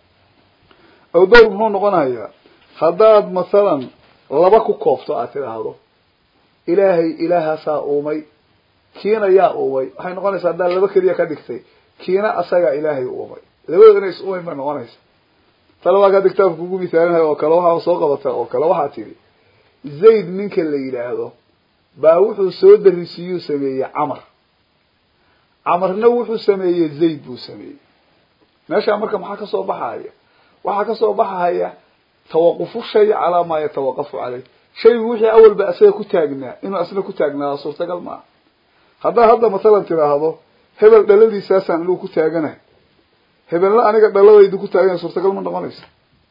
ow dawr muxuu noqonayaa haddaad mathalan laba ku koobto aad tidhaahdo ilaahay ilaahaasaa uumay kiina yaa uumay waxay noqonaysaa haddaad laba keliya ka dhigtay kiina asagaa ilaahay uumay labadoo inay is uumayn bay noqonaysa tale waa kaad kitaabka kugu mithaalinaya oo kale waxaa soo qabata oo kale waxaa tidhi zayd ninka la yidhaahdo baa wuxuu soo darisiiyuu sameeyey camar camarna wuxuu sameeyey zayd buu sameeyey meeshaa marka maxaa kasoo baxaya waxaa kasoo baxaya tawaqufu shay calaa maa yatawaqafu caleyh shaygu wixii awalba asaga ku taagnaa inuu asna ku taagnaado suurtagal maaha haddaad hadda mathalan tidhaahdo hebel dhaladiisaasaan inuu ku taaganahay hebelna aniga dhaladaydu ku taaganya suurtagal ma noqonaysa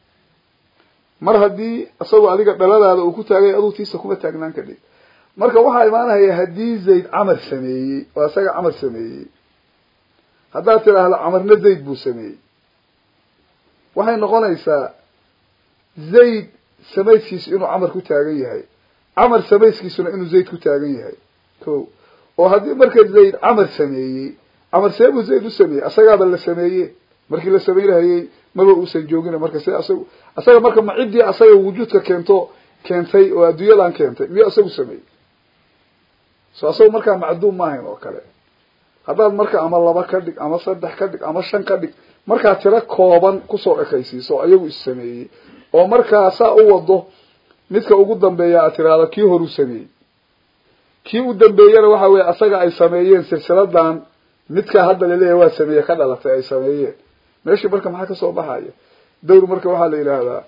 mar haddii isagoo adiga dhaladaada uu ku taagay aduu tiisa kuma taagnaan kadhig marka waxaa imaanaya haddii zayd camar sameeyey oo isaga camar sameeyey haddaad tidhaahdo camarna zayd buu sameeyey waxay noqonaysaa zayd samayskiisu inuu camar ku taagan yahay camar samayskiisuna inuu zayd ku taagan yahay ko oo haddii marka zayd camar sameeyey camar see buu zayd u sameeyey asagaaba la sameeye markii la samaynahayey maba uusan joogina marka se asagu asaga marka ma ciddii asaga wujuudka keento keentay oo adduunyadan keentay miyuu asagu sameeyey so asagu markaa macduum maahayn oo kale haddaad marka ama laba ka dhig ama saddex ka dhig ama shan ka dhig markaa tiro kooban kusoo ekaysiiso oo ayagu is sameeyey oo markaa saa u wado midka ugu dambeeya aad tiraahdo kii horuu sameeyey kii u dambeeyana waxa weye asaga ay sameeyeen silsiladan midkaa hadda laleeyahy waa sameeye ka dhalatay ay sameeyeen meeshii marka maxaa kasoo baxaya dawr marka waxaa la yidhaahdaa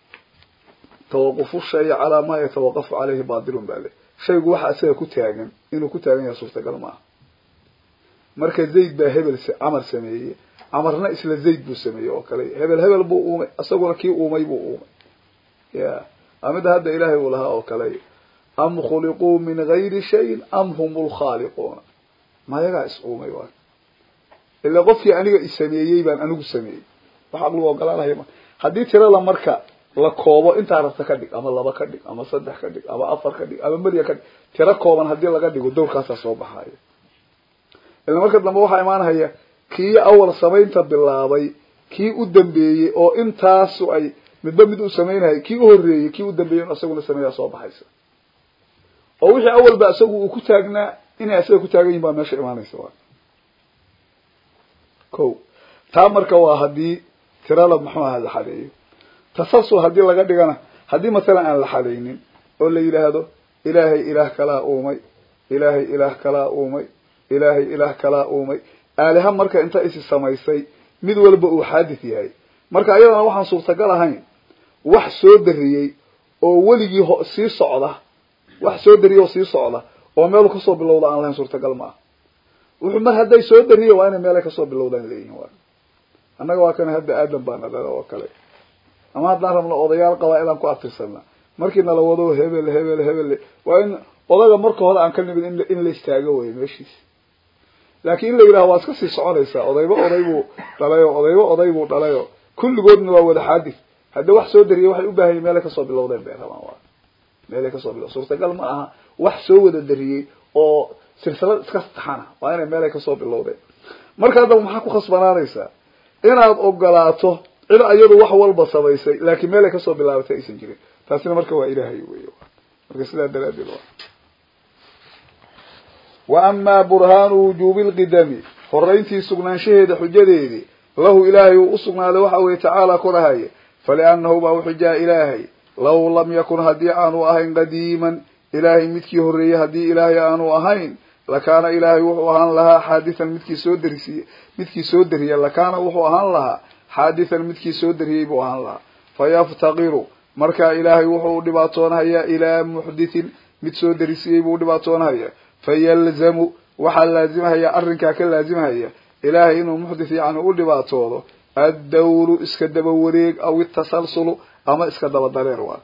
tawaqufu shay calaa maa yatawaqafu caleyhi batilun baa le shaygu waxa isaga ku taagan inuu ku taagan yahay suurtagal maaha marka zayd baa hebel camar sameeyey camarna isla zayd buu sameeyey oo kale hebel hebel buu uumay isaguna kii uumay buu uumay ya amida hadda ilaahay uu lahaa oo kale am khuliquu min gayri shayin am hum lkhaaliquuna mayagaa is uumay waa ila qofkii aniga isameeyey baan anigu sameeyey wax aqligu ogolaanaya ma haddii tirada marka la koobo intaa rabta ka dhig ama laba ka dhig ama saddex ka dhig ama afar ka dhig ama merya ka dhig tiro kooban haddii laga dhigo dowrkaasaa soo baxayo ila marka dambe waxaa imaanhaya kii awal samaynta bilaabay kii u dambeeyey oo intaasu ay midba mid u samaynayay kii u horreeyey kii u dambeeyey in isaguna sameeyaa soo baxaysa oo wixii awalba isagu uu ku taagnaa inay asaga ku taagan yihin baa meesha imaanaysa waa ko taa marka waa haddii tirada muxuu aha la xadeeyo tasalsul haddii laga dhigana haddii masalan aan la xadaynin oo la yidhaahdo ilaahay ilaah kalaa uumay ilaahay ilaah kalaa uumay ilaahay ilaah kalaa uumay aaliha marka inta isi samaysay mid walba uu xaadith yahay marka ayadana waxaan suurtagal ahayn wax soo dariyey oo weligii ho sii socda wax soo dariyey oo sii socda oo meelu kasoo bilowda aan lahayn suurtagal ma ah wuxuu mar hadday soo dariye waa inay meelay kasoo bilowdaan leeyihin waa annaga waa kana hadda aadan baana dhala oo kale ama haddaan rabno odayaal qabaa-ilaan ku atirsanaa markii nala wado hebel hebel hebel waa in odaga marka hore aan ka nimid in in la istaago wey meeshiis laakiin in la yidhaha waa iska sii soconaysaa odayba oday buu dhalayo odayba oday buu dhalayo kulligoodna waa wada xaadis hadda wax soo dariyay waxay u baahanya meelay kasoo bilowdeen bay rabaan waa meelay kasoo bilowd suurtagal ma aha wax soo wada dariyey oo silsilad iska taxana waa inay meelay kasoo bilowdeen marka haddaba maxaa ku khasbanaanaysaa inaad ogolaato cid iyadu wax walba samaysay laakiin meelay kasoo bilaabatay aysan jirin taasina marka waa ilaahay wey marka sidaa daraadeed waa wa amaa burhaanu wujuubi lqidami horayntii sugnaanshaheeda xujadeedii lahu ilaahay uu usugnaaday waxa weye tacaala korahaye faliannahu baa uxujaa ilaahay law lam yakun haddii aanu ahayn qadiiman ilaahay midkii horreeyey haddii ilaahay aanu ahayn lakaana ilaahay wuxuu ahaan lahaa xaadithan midkii soo darisiye midkii soo dariya lakaana wuxuu ahaan lahaa xaadithan midkii soo dariyey buu ahaan lahaa fayaftaqiru markaa ilaahay wuxuu u dhibaatoonhayaa ilaa muxdithin mid soo darisiyey buu udhibaatoonhayaa fayalzamu waxaa laazimahaya arrinkaa ka laazimahaya ilaahay inuu muxdith yacni u dhibaatoodo addawru iska daba wareeg aw itasalsulu ama iska daba dareer waa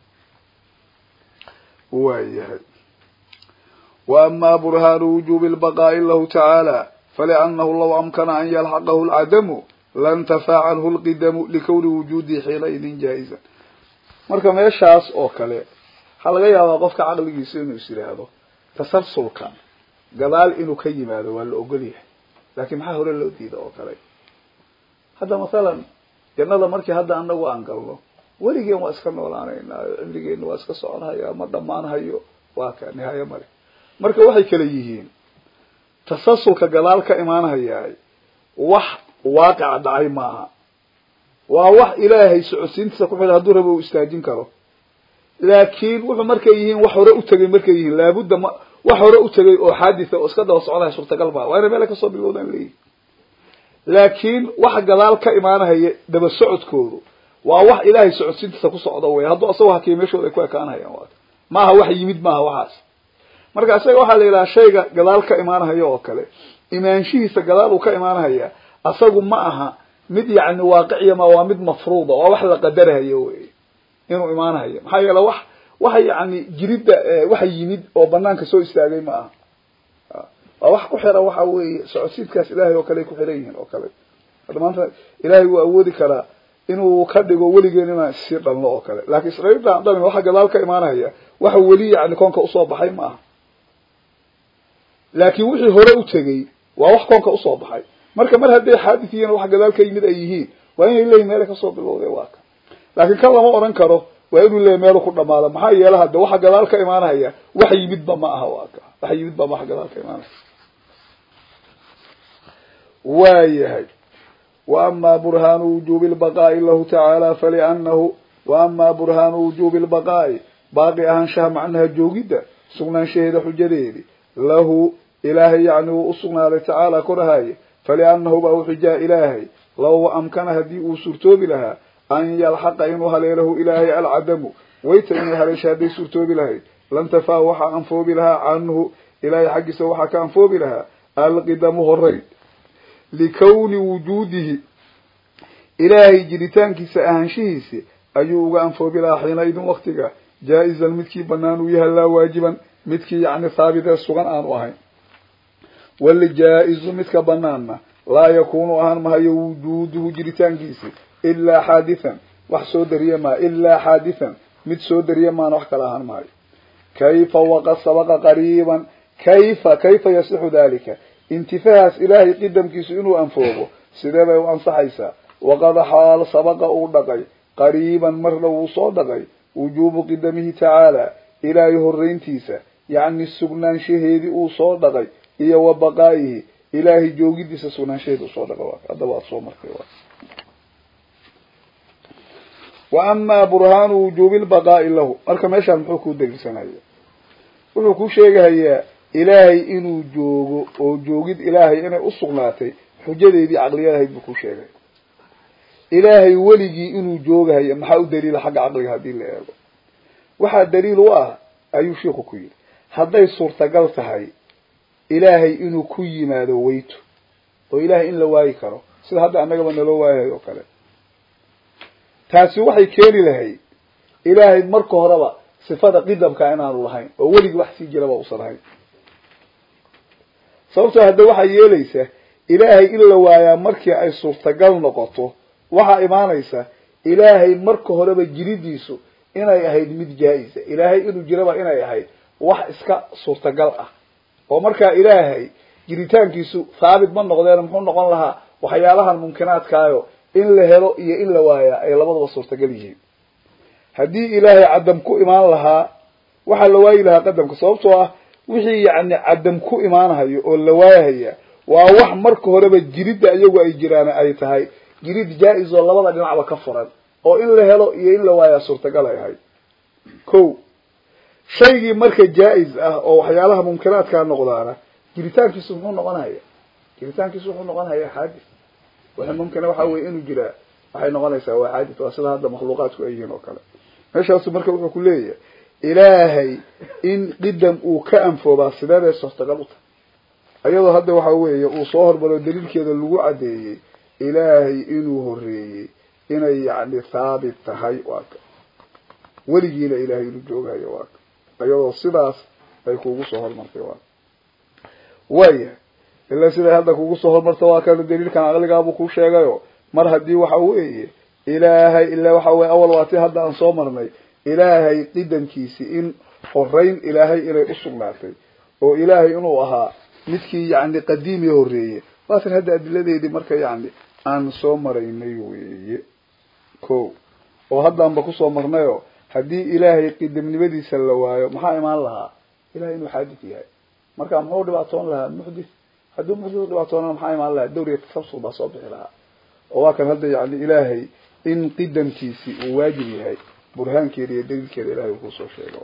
waayahay wa amaa burhaanu wujuubi lbaqaa'i lahu tacaala faliannahu law amkana an yalxaqahu lcadamu lantafa canhu lqidamu likowni wujuudihi xiinaidin jaa-izan marka meeshaas oo kale waxaa laga yaabaa qofka caqligiisa inuu is yidhaahdo tasalsulka gadaal inuu ka yimaado waa la ogol yahay laakiin maxaa hore loo diida oo kale hadda mathalan jannada markii hadda anagu aan galno weligeen waa iska noolaanaynaa cimrigeena waa iska soconhaya ma dhammaanhayo waa ka nihaayo male marka waxay kala yihiin tasalsulka gadaal ka imaanhayaay wax waaqica dhacay maaha waa wax ilaahay socodsiintiisa ku xidha hadduu rabo uu istaajin karo laakiin wuxuu markay yihiin wax hore u tegay markay yihiin laabudda ma wax hore u tegay oo xaaditha oo iska daba soconaya suurtagal baa waa inay meela kasoo bilowdaan leeyihin laakiin waxa gadaal ka imaanahaya daba socodkoodu waa wax ilaahay socodsiintiisa ku socda wey hadduu asagoo hakiya meeshooda ay ku ekaanahayaan waa maaha wax yimid maaha waxaas marka isaga waxaa la yidhaha shayga gadaal ka imaanahaya oo kale imaanshihiisa gadaal uu ka imaanahaya asagu ma aha mid yacni waaqiciya ma waa mid mafruuda waa wax la qadarahayo wey inuu imaanahayo maxaa yeele wax waxa yacni jiridda waxa yimid oo banaanka soo istaagay ma aha waa wax ku xiran waxa weeye socodsiidkaas ilaahay oo kale ay ku xiran yihiin oo kale hadda maanta ilaahay wuu awoodi karaa inuu ka dhigo weligeen inaan sii dhalno oo kale laakiin israiilta dhalin waxa gadaal ka imaanahaya waxa weli yacni koonka usoo baxay ma aha laakiin wixii hore u tegey waa wax koonka usoo baxay marka mar hadday xaadith yihiin wax gadaal ka yimid ay yihiin waa inay leeyihin meela kasoo bilowday waa ka laakiin kan lama odhan karo waa inuu leeyahy meelu ku dhamaado maxaa yeele hadda waxa gadaal ka imaanahaya wax yimidba ma aha waa ka wax yimidba ma wax gadaal ka imaanaya waayahay wa amaa burhaanu wujuubi lbaqaa'i lahu tacaala faliannahu wa amaa burhaanu wujuubi lbaqaa'i baaqi ahaanshaha macnaha joogidda sugnaanshaheeda xujadeedi lahu ilaahay yacni wuu usugnaaday tacaala korahaye faliannahu baa u xujaa ilaahay law amkana haddii uu suurtoobi lahaa an yalxaqa inuu haleelahu ilaahay alcadamu wayta inay haleesha hadday suurtoobi lahayd lantafaa waxaa anfoobi lahaa canhu ilaahay xaggiisa waxaa ka anfoobi lahaa alqidamu horeyn likawni wujuudihi ilaahay jiritaankiisa ahaanshihiisi ayuu uga anfoobi lahaa xiina idin waktiga jaa-izan midkii banaan uu yahay laa waajiban midkii yacni haabitee sugan aanu ahayn walijaa-izu midka banaanna laa yakuunu ahaan mahayo wujuuduhu jiritaankiisi ilaa xaadithan wax soo dariya maa ilaa xaadithan mid soo dariya maana wax kala ahaan mahayo kayfa waqad sabaqa qariiban kayfa kayfa yasixu dalika intifahaas ilaahay qidamkiisu inuu anfoobo sidee bay u ansaxaysaa waqad xaal sabaqa uu dhaqay qariiban marna wuu soo dhaqay wujuubu qidamihi tacaala ilaahay horeyntiisa yacni sugnaanshaheedii uu soo dhaqay iyo wa baqaa'ihi ilaahay joogidiisa sugnaanshaheedi usoo dhaqay haddaba aad soo martay wa amaa burhaanu wujuubi lbaqaa'i lahu marka meeshaan muxuu kuu daliilsanaya wuxuu ku sheegahayaa ilaahay inuu joogo oo joogid ilaahay inay usugnaatay xujadeedii caqliyad ahayd buu ku sheegay ilaahay weligii inuu joogahayo maxaa u daliila xagga caqliga haddii la eego waxaa daliil u ah ayuu shiiku ku yidhi hadday suurtagal tahay ilaahay inuu ku yimaado weyto oo ilaahay in la waayi karo sida hadda annagaba naloo waayahay oo kale taasi waxay keeni lahayd ilaahay marka horeba sifada qidamka inaanu lahayn oo weligii wax sii jiraba usan ahayn sababtoo hadda waxaa yeelaysa ilaahay in la waayaa markii ay suurtagal noqoto waxaa imaanaysa ilaahay marka horeba jiridiisu inay ahayd mid jaa-isa ilaahay inuu jiraba inay ahayd wax iska suurtagal ah oo markaa ilaahay jiritaankiisu thaabit ma noqdeen muxuu noqon lahaa waxyaalahan mumkinaadkaayo in la helo iyo in la waayaa ay labadaba suurtagal yihiin haddii ilaahay cadam ku imaan lahaa waxaa la waayi lahaa qadamka sababtoo ah wixii yacni cadam ku imaanhayo oo la waayahaya waa wax marka horeba jiridda iyagu ay jiraan ay tahay jirid jaa-is oo labada dhinacba ka furan oo in la helo iyo in la waayaa suurtagal ay ahayd ko shaygii marka jaa-is ah oo waxyaalaha mumkinaadkaa noqdaana jiritaankiisu muxuu noqonaya jiritaankiisu wuxuu noqonaya xaadis wixii mumkina waxa weye inuu jiraa waxay noqonaysaa waa xaadis waa sida hadda makhluuqaadku ay yihiin oo kale meeshaasu marka wuxuu ku leeyahay ilaahay in qidam uu ka anfoobaa sideebay suurtagal u tahay iyadoo hadda waxa weeye uu soo hormaro daliilkeeda lagu caddeeyey ilaahay inuu horeeyey inay yacni thaabit tahay waa ka weligiina ilaahay inuu joogayo waa ka iyadoo sidaas ay kugu soo hormartay waa waaya ilaa siday hadda kugu soo hormarta waa kana daliilkan caqligaabuu ku sheegayo mar haddii waxa weeye ilaahay ilaa waxa weye awal waa ti hadda aan soo marnay ilaahay qidamkiisi in horeyn ilaahay inay usugnaatay oo ilaahay inuu ahaa midkii yacni qadiimi horeeye waatan hadda adiladeedii marka yacni aan soo maraynay weeye ko oo haddaanba kusoo marnayo haddii ilaahay qidamnimadiisa la waayo maxaa imaan lahaa ilahay inuu xaadis yahay marka muxuu dhibaatoon lahaa muxdis haddii muxdis dhibaatoonana maxaa imaan lahaa dawriga tasabsul baa soo bixi lahaa oo waa kan hadda yani ilaahay in qidamkiisi uu waajib yahay burhaankeeda iyo daliilkeeda ilahay uu kusoo sheega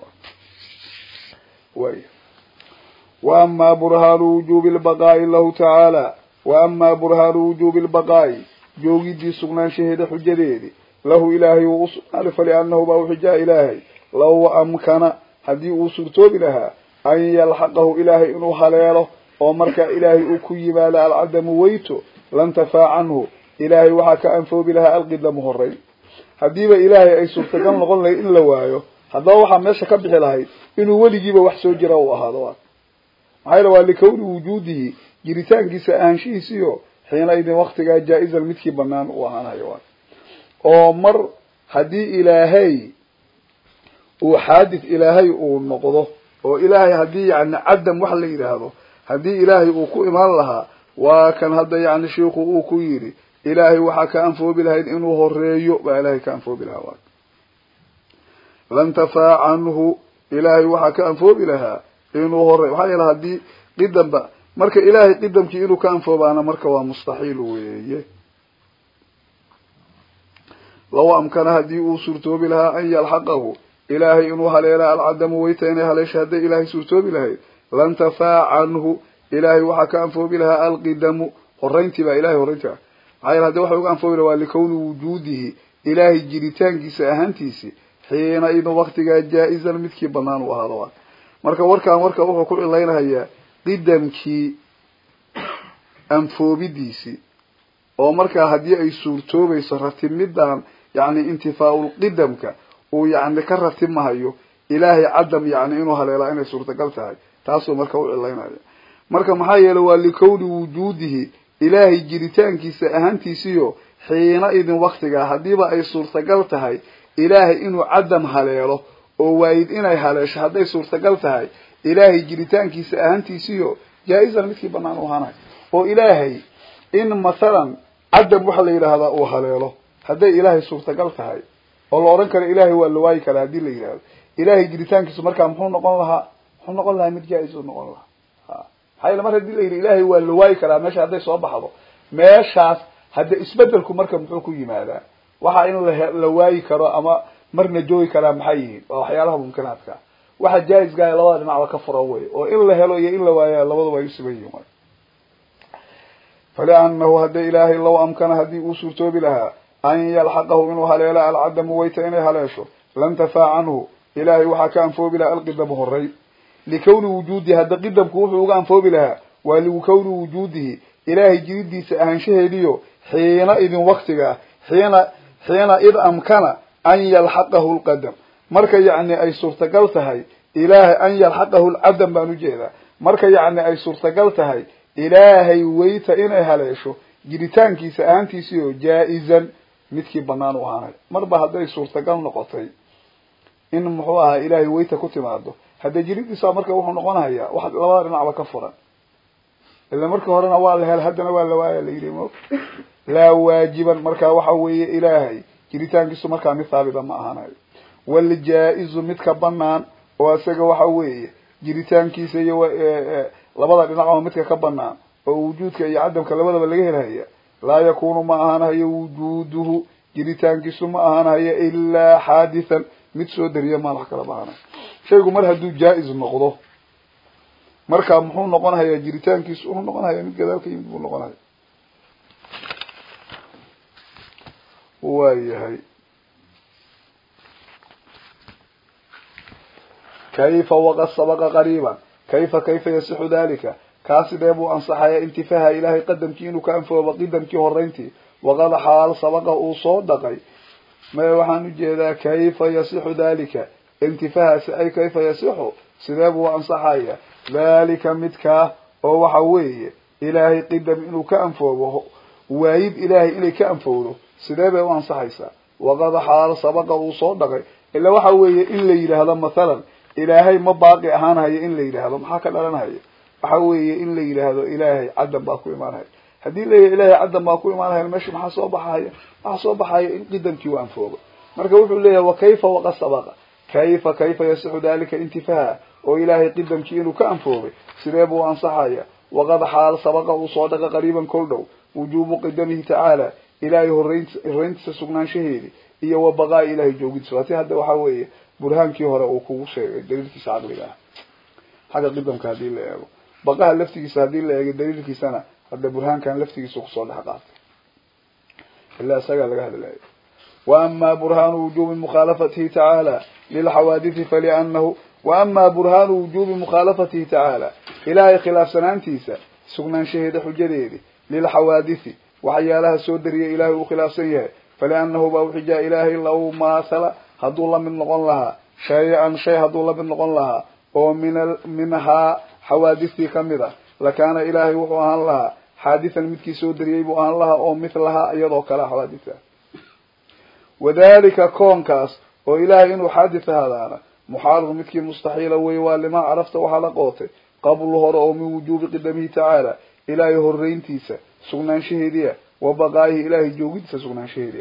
way wa amaa burhaanu wujuubi lbaqaa'i lahu tacaala wa amaa burhaanu wujuubi lbaqaa'i joogidii sugnaanshaheeda xujadeedi lahu ilaahay uu usugnaaday faliannahu baa uxujaa ilaahay law amkana haddii uu suurtoobi lahaa an yalxaqahu ilaahay inuu haleelo oo markaa ilaahay uu ku yimaado alcadamu weyto lantafaa canhu ilaahay waxaa ka anfoobi lahaa alqidamu horeyn haddiiba ilaahay ay suurtagal noqon lahayd in la waayo haddaba waxaa meesha ka bixi lahayd inuu weligiiba wax soo jira uu ahaado waa maxaa yale waa likawni wujuudihi jiritaankiisa ahaanshihiisiyo xiina idin waktigaa jaa-izan midkii banaan uu ahaanayo waa oo mar haddii ilaahay uu xaadis ilaahay uu noqdo oo ilaahay haddii yani cadam wax la yidhaahdo haddii ilaahay uu ku imaan lahaa waa kan hadda yani shiiku uu ku yidhi ilaahay waxaa ka anfoobi lahayd inuu horeeyo baa ilaahay ka anfoobi lahaa waa lantafaa canhu ilaahay waxaa ka anfoobi lahaa inuu horeeyo maxaa yeele haddii qidamba marka ilaahay qidamkii inuu ka anfoobaana marka waa mustaxiil weeye law amkana haddii uu suurtoobi lahaa an yalxaqahu ilaahay inuu haleela alcadamu weyta inay haleesha hadday ilaahay suurtoobi lahayd lantafaa canhu ilaahay waxaa ka anfoobi lahaa alqidamu horeyntii baa ilahay horeyntii ah maxaa yeele haddi waxa uga anfoobi laha waa likawni wujuudihi ilaahay jiritaankiisa ahaantiisi xiina idin waktigaa jaa-izan midkii banaan uu ahaado waa marka warkaan warka wuxuu ku cilaynahayaa qidamkii anfoobidiisii oo markaa haddii ay suurtoobayso ratimidan yacni intifaa-ul qidamka uu yacni ka ratimahayo ilaahay cadam yacni inuu haleelaa inay suurtagal tahay taasuu marka u cilaynaya marka maxaa yeelay waa likowni wujuudihi ilaahay jiritaankiisa ahaantiisiyo xiina idin waktigaa haddiiba ay suurtagal tahay ilaahay inuu cadam haleelo oo waayid inay haleesho hadday suurtagal tahay ilaahay jiritaankiisa ahaantiisiyo jaa-izan midkii banaan u ahaanayo oo ilaahay in mathalan cadam waxa la yidhaahdaa uu haleelo hadday ilaahay suurtagal tahay oo la odhan karo ilaahay waa la waayi karaa haddii la yidhahdo ilaahay jiritaankiisu markaa muxuu noqon lahaa muxuu noqon lahaa mid jaa-is uu noqon lahaa maxaa yeele mar haddii la yidhi ilaahay waa la waayi karaa meesha hadday soo baxdo meeshaas hadda isbedelku marka muxuu ku yimaadaa waxa in la la waayi karo ama marna joogi karaa maxay yihiin waa waxyaalaha mumkinaadka waxa jaa-iskaa labada dhinacba ka furan wey oo in la helo iyo in la waayaa labaduba ay usiban yihiin faliannahu hadda ilaahay low amkana haddii uu suurtoobi lahaa an yalxaqahu inuu haleelo alcadamu wayta inay haleesho lantafaa canhu ilaahay waxaa ka anfoobi lahaa alqidamu horey likawni wujuudihi hadda qidamku wuxuu uga anfoobi lahaa waa likawni wujuudihi ilaahay jiridiisa ahaanshaheediyo xiina idin waktigaa xiina xiina id amkana an yalxaqahu lqadam marka yacni ay suurtagal tahay ilaahay an yalxaqahu lcadam baan ujeedaa marka yacni ay suurtagal tahay ilaahay weyta inay haleesho jiritaankiisa ahaantiisiyo jaa-izan midkii banaan u ahaanay marba hadday suurtagal noqotay in muxuu ahaa ilaahay weyta ku timaado hadda jiridiisa marka wuxuu noqonayaa wax labada dhinacba ka furan ila markii horena waa la hel haddana waa la waaya la yidhi mo laa waajiban marka waxa weeye ilaahay jiritaankiisu markaa mid haabita ma ahanayo waljaa-izu midka banaan oo isaga waxa weeye jiritaankiisa iyo labada dhinacba midka ka banaan oo wujuudka iyo cadamka labadaba laga helhaya laa yakunu ma ahaanahayo wujuuduhu jiritaankiisu ma ahaanahayo ilaa xaadithan mid soo dariya maan wax kala baahanayo shaygu mar hadduu jaa-is noqdo marka muxuu noqonhayaa jiritaankiisu wuxuu noqonhayaa mid gadaal ka yimid buu noqonhaya waa yahay kayfa waqad sabaqa qariiban kayfa kayfa yasixu dalika kaa sidee buu ansaxaya intifaha ilaahay qadamkii inuu ka anfoobo qidamkii horeyntii waqad xaal sabaqa uu soo dhaqay maya waxaan ujeedaa kayfa yasixu dalika intifahaasi ay kayfa yasixu sidee buu ansaxaya dalika midkaa oo waxa weeye ilaahay qidam inuu ka anfoobo waayid ilaahay inay ka anfowdo sidee bay u ansaxaysaa waqad xaal sabaqa uu soo dhaqay ila waxa weeye in la yidhaahdo mathalan ilaahay ma baaqi ahaanhayo in la yidhaahdo maxaa ka dhalanhaya waxa weeye in la yidhaahdo ilaahay caddan baa ku imaanhaya haddii layahay ilaahay caddan baa ku imaanhaya meesha maxaa soo baxaya waxaa soo baxaya in qidamkii u anfoobo marka wuxuu leeyahay wa kayfa waqad sabaqa kayfa kayfa yasixu dalika intifaha oo ilaahay qidamkii inuu ka anfoobay sidee buu ansaxaya waqad xaal sabaqa uu soo dhaqa qariiban kol dhow wujuubu qidamihi tacaala ilaahay horeynti horeyntiisa sugnaanshaheedi iyo wa baqaa ilahay joogidiisa waati hadda waxa weeye burhaankii hore uu kugu sheegay daliilkiisa caqliga ah xagga qidamka haddii la eego baqaha laftigiisa haddii la eego daliilkiisana hadda burhaankan laftigiisa kusoo dhex qaatay ilaa isagaa laga hadlayo wa ama burhaanu wujubi mukhaalafatihi tacaala lilxawaadithi falianahu wa ama burhaanu wujubi mukhaalafatihi tacaala ilaahay khilaafsanaantiisa sugnaanshaheeda xujadeedi lilxawaadithi waxyaalaha soo dariyay ilaahay uu khilaafsan yahay falianahu baa uxijaa ilaahay law maathala hadduu la mid noqon lahaa shay-an shay hadduu la mid noqon lahaa oo min minhaa xawaadistii kamid a lakaana ilaahay wuxuu ahaan lahaa xaadithan midkii soo dariyey buu ahaan lahaa oo mithlahaa iyadoo kale xawaaditha wadalika koonkaas oo ilaahay inuu xaadith ahaadaana muxaalun midkii mustaxiila wey waa limaa carafta waxaa la qootay qablu hore oo min wujuubi qidamihi tacaala ilaahay horeyntiisa sugnaanshaheediia wa baqaayihi ilaahay joogidiisa sugnaanshaheediia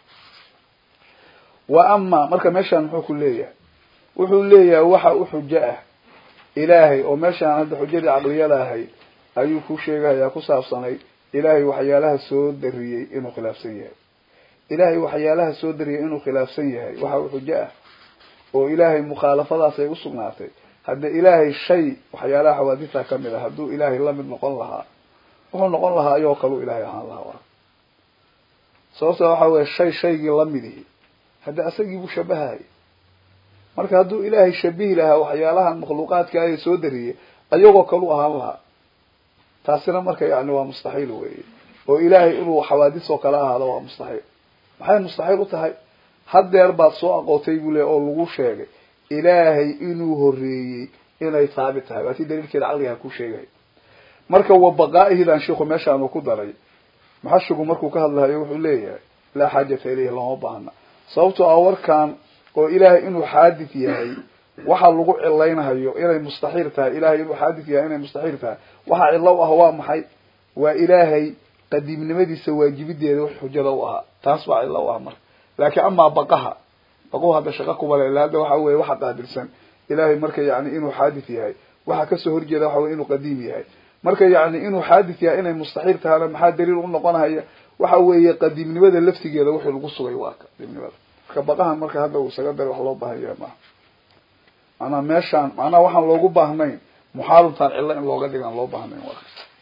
wa ama marka meeshaan muxuu ku leeyahay wuxuu leeyahay waxa u xujo ah ilaahay oo meeshaan hadda xujadii caqliyada ahayd ayuu ku sheegahayaa ku saabsanay ilaahay waxyaalaha soo dariyey inuu khilaafsan yahay ilaahay waxyaalaha soo dariyey inuu khilaafsan yahay waxa u xujo ah oo ilaahay mukhaalafadaas ay usugnaatay hadda ilaahay shay waxyaalaha xawaadista kamid ah hadduu ilaahay lamid noqon lahaa wuxuu noqon lahaa ayoo kaleu ilaahay ahaan lahaa sababta waxa weye shay shaygii lamidihi hadda isagii buu shabahayay marka hadduu ilaahay shabihi lahaa waxyaalahan makhluuqaadka ay soo dariyey ayagoo kalu ahaan lahaa taasina marka yani waa mustaxiil weeye oo ilaahay inuu xawaadis oo kale ahaado waa mustaxiil maxay mustaxiil u tahay haddeer baad soo aqootay buu le oo lagu sheegay ilaahay inuu horeeyey inay thaabit tahay waa tii daliilkeeda caqligaha ku sheegay marka wa baqaa'ihidan shiiku meeshaanu ku daray maxashigu markuu ka hadlahayo wuxuu leeyahay laa xaajata ilayhi looma baahna sababtoo ah warkan oo ilaahay inuu xaadid yahay waxa lagu cilaynahayo inay mustaxiil tahay ilahay inuu xaadid yahay inay mustaxiil tahay waxa cilo u ah waa maxay waa ilaahay qadiimnimadiisa waajibideeda wax xujada u ahaa taas baa cilo u ah marka laakiin amaa baqaha baqahu hadda shaqa kuma le hadda waxa weye waxa qaabilsan ilahay marka yani inuu xaadid yahay waxa kasoo horjeeda waxa weye inuu qadiim yahay marka yani inuu xaadid yahay inay mustaxiil tahana maxaa daliil u noqonahaya waxa weeye qadiimnimada laftigeeda wixii lagu sugay waa qadiimnimada marka baqahan marka hadda uu isaga daray wax loo baahan yahay maaha maanaa meeshaan macnaha waxaan loogu baahnayn muxaaluntaan cilo in looga dhigaan loo baahnayn waa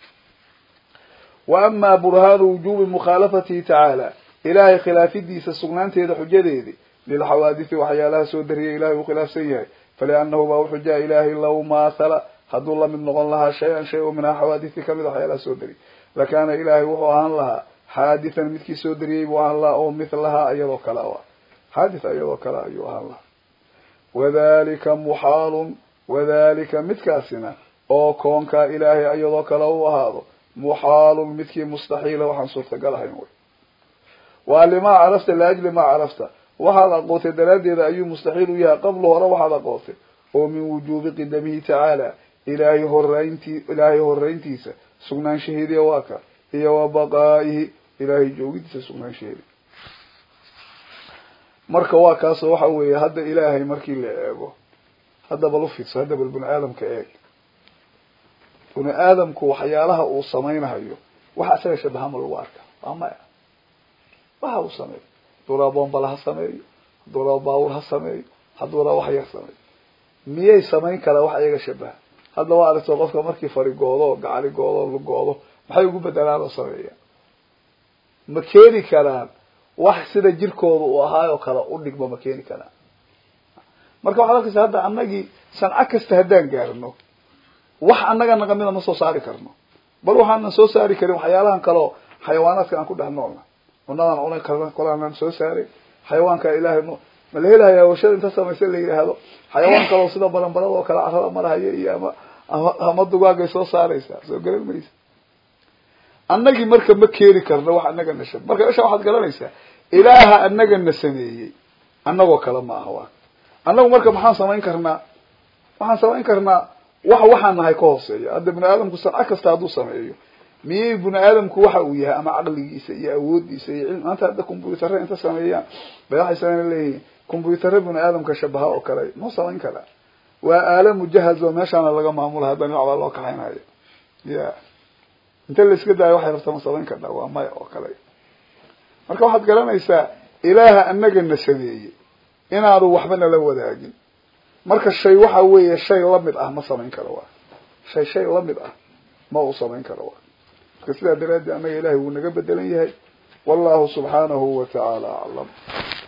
wa amaa burhaanu wujubi mukhaalafatihi tacaala ilaahay khilaafidiisa sugnaanteeda xujadeedi lilxawaadisi waxyaalaha soo dariyay ilahay uu khilaafsan yahay faliannahu baa wuxuu jaa ilaahay law maathala hadduu lamid noqon lahaa shay-an shay oo minhaa xawaadisi kamid waxyaalaha soo dariyay lakaana ilaahay wuxuu ahaan lahaa xaadithan midkii soo dariyey buu ahaan lahaa oo mithlahaa iyadoo kale a xaadith iyadoo kale ayuu ahaan lahaa wadalika muxaalun wadalika midkaasina oo koonkaa ilaahay iyadoo kale u ahaado muxaalun midkii mustaxiila waxaan suurtagal ahayn wey waa limaa carafta liajli maa carafta waxaad aqootay daraaddeeda ayuu mustaxiil u yahay qablu hore waxaad aqootay oo min wujuubi qidamihi tacaala ilaahay horeyntii ilaahay horeyntiisa sugnaanshaheediya waa ka iyo wa baqaa'ihi ilaahay joogidiisa sugnaanshaheedi marka waa kaasoo waxa weeye hadda ilaahay markii la eego hadda bal ufiidso hadda bal bini aadamka eeg bini aadamku waxyaalaha uu samaynahayo waxa isaga shabahama lagu arka waa maya waxa uu sameeyo hadduu raa bombala ha sameeyo hadduu raa baawur ha sameeyo hadduu raa wax yar sameeyo miyay samayn karaa wax iyaga shabaha hadda waa aragto qofka markii farigoodo gacali goodo lugoodo maxay ugu bedelaan oo sameeyaan ma keeni karaan wax sida jirkooda uu ahaayoo kale u dhigma ma keeni karaan marka waxaad arkaysa hadda anagii sanco kasta haddaan gaarno wax annaga naqamida ma soo saari karno bal waxaanan soo saari karin waxyaalahan kaleo xayawaanaadka aan ku dhex noolna cunadaan cunay karna kolaanaan soo saaray xayawaanka ilaahay m ma la helahayaa warshada inta samaysa la yidhaahdo xayawaan kaleo sida baranbarada oo kale carada marahaya iyo ama ama dugaagay soo saaraysaa soo garan maysa annagii marka ma keeni karno wax annaga na shab marka isha waxaad garanaysaa ilaaha annaga na sameeyey annagoo kale ma aha waa annagu marka maxaan samayn karnaa waxaan samayn karnaa wax waxaan nahay ka hooseeya hadda bini aadamku sanco kasta hadduu sameeyo miyay bini aadamku waxa uu yahay ama caqligiisa iyo awoodiisa iyo cilmi maanta hadda combyutare inta sameeyaan bay waxay sameyn leeyihiin combyutare bini aadamka shabaha oo kale ma samayn karaa waa aala mujahaz oo meeshaana laga maamula hadda dhinac baa loo kaxaynayo ya inta la iska daayo waxay rabta ma samayn karnaa waa maya oo kale marka waxaad garanaysaa ilaaha annaga na sameeyey inaanu waxba nala wadaagin marka shay waxa weeye shay lamid ah ma samayn karo waa shay shay lamid ah ma uu samayn karo waa marka sidaa daraaddeed annaga ilahay wuu naga bedelan yahay wallahu subxaanahu wa tacaala aclam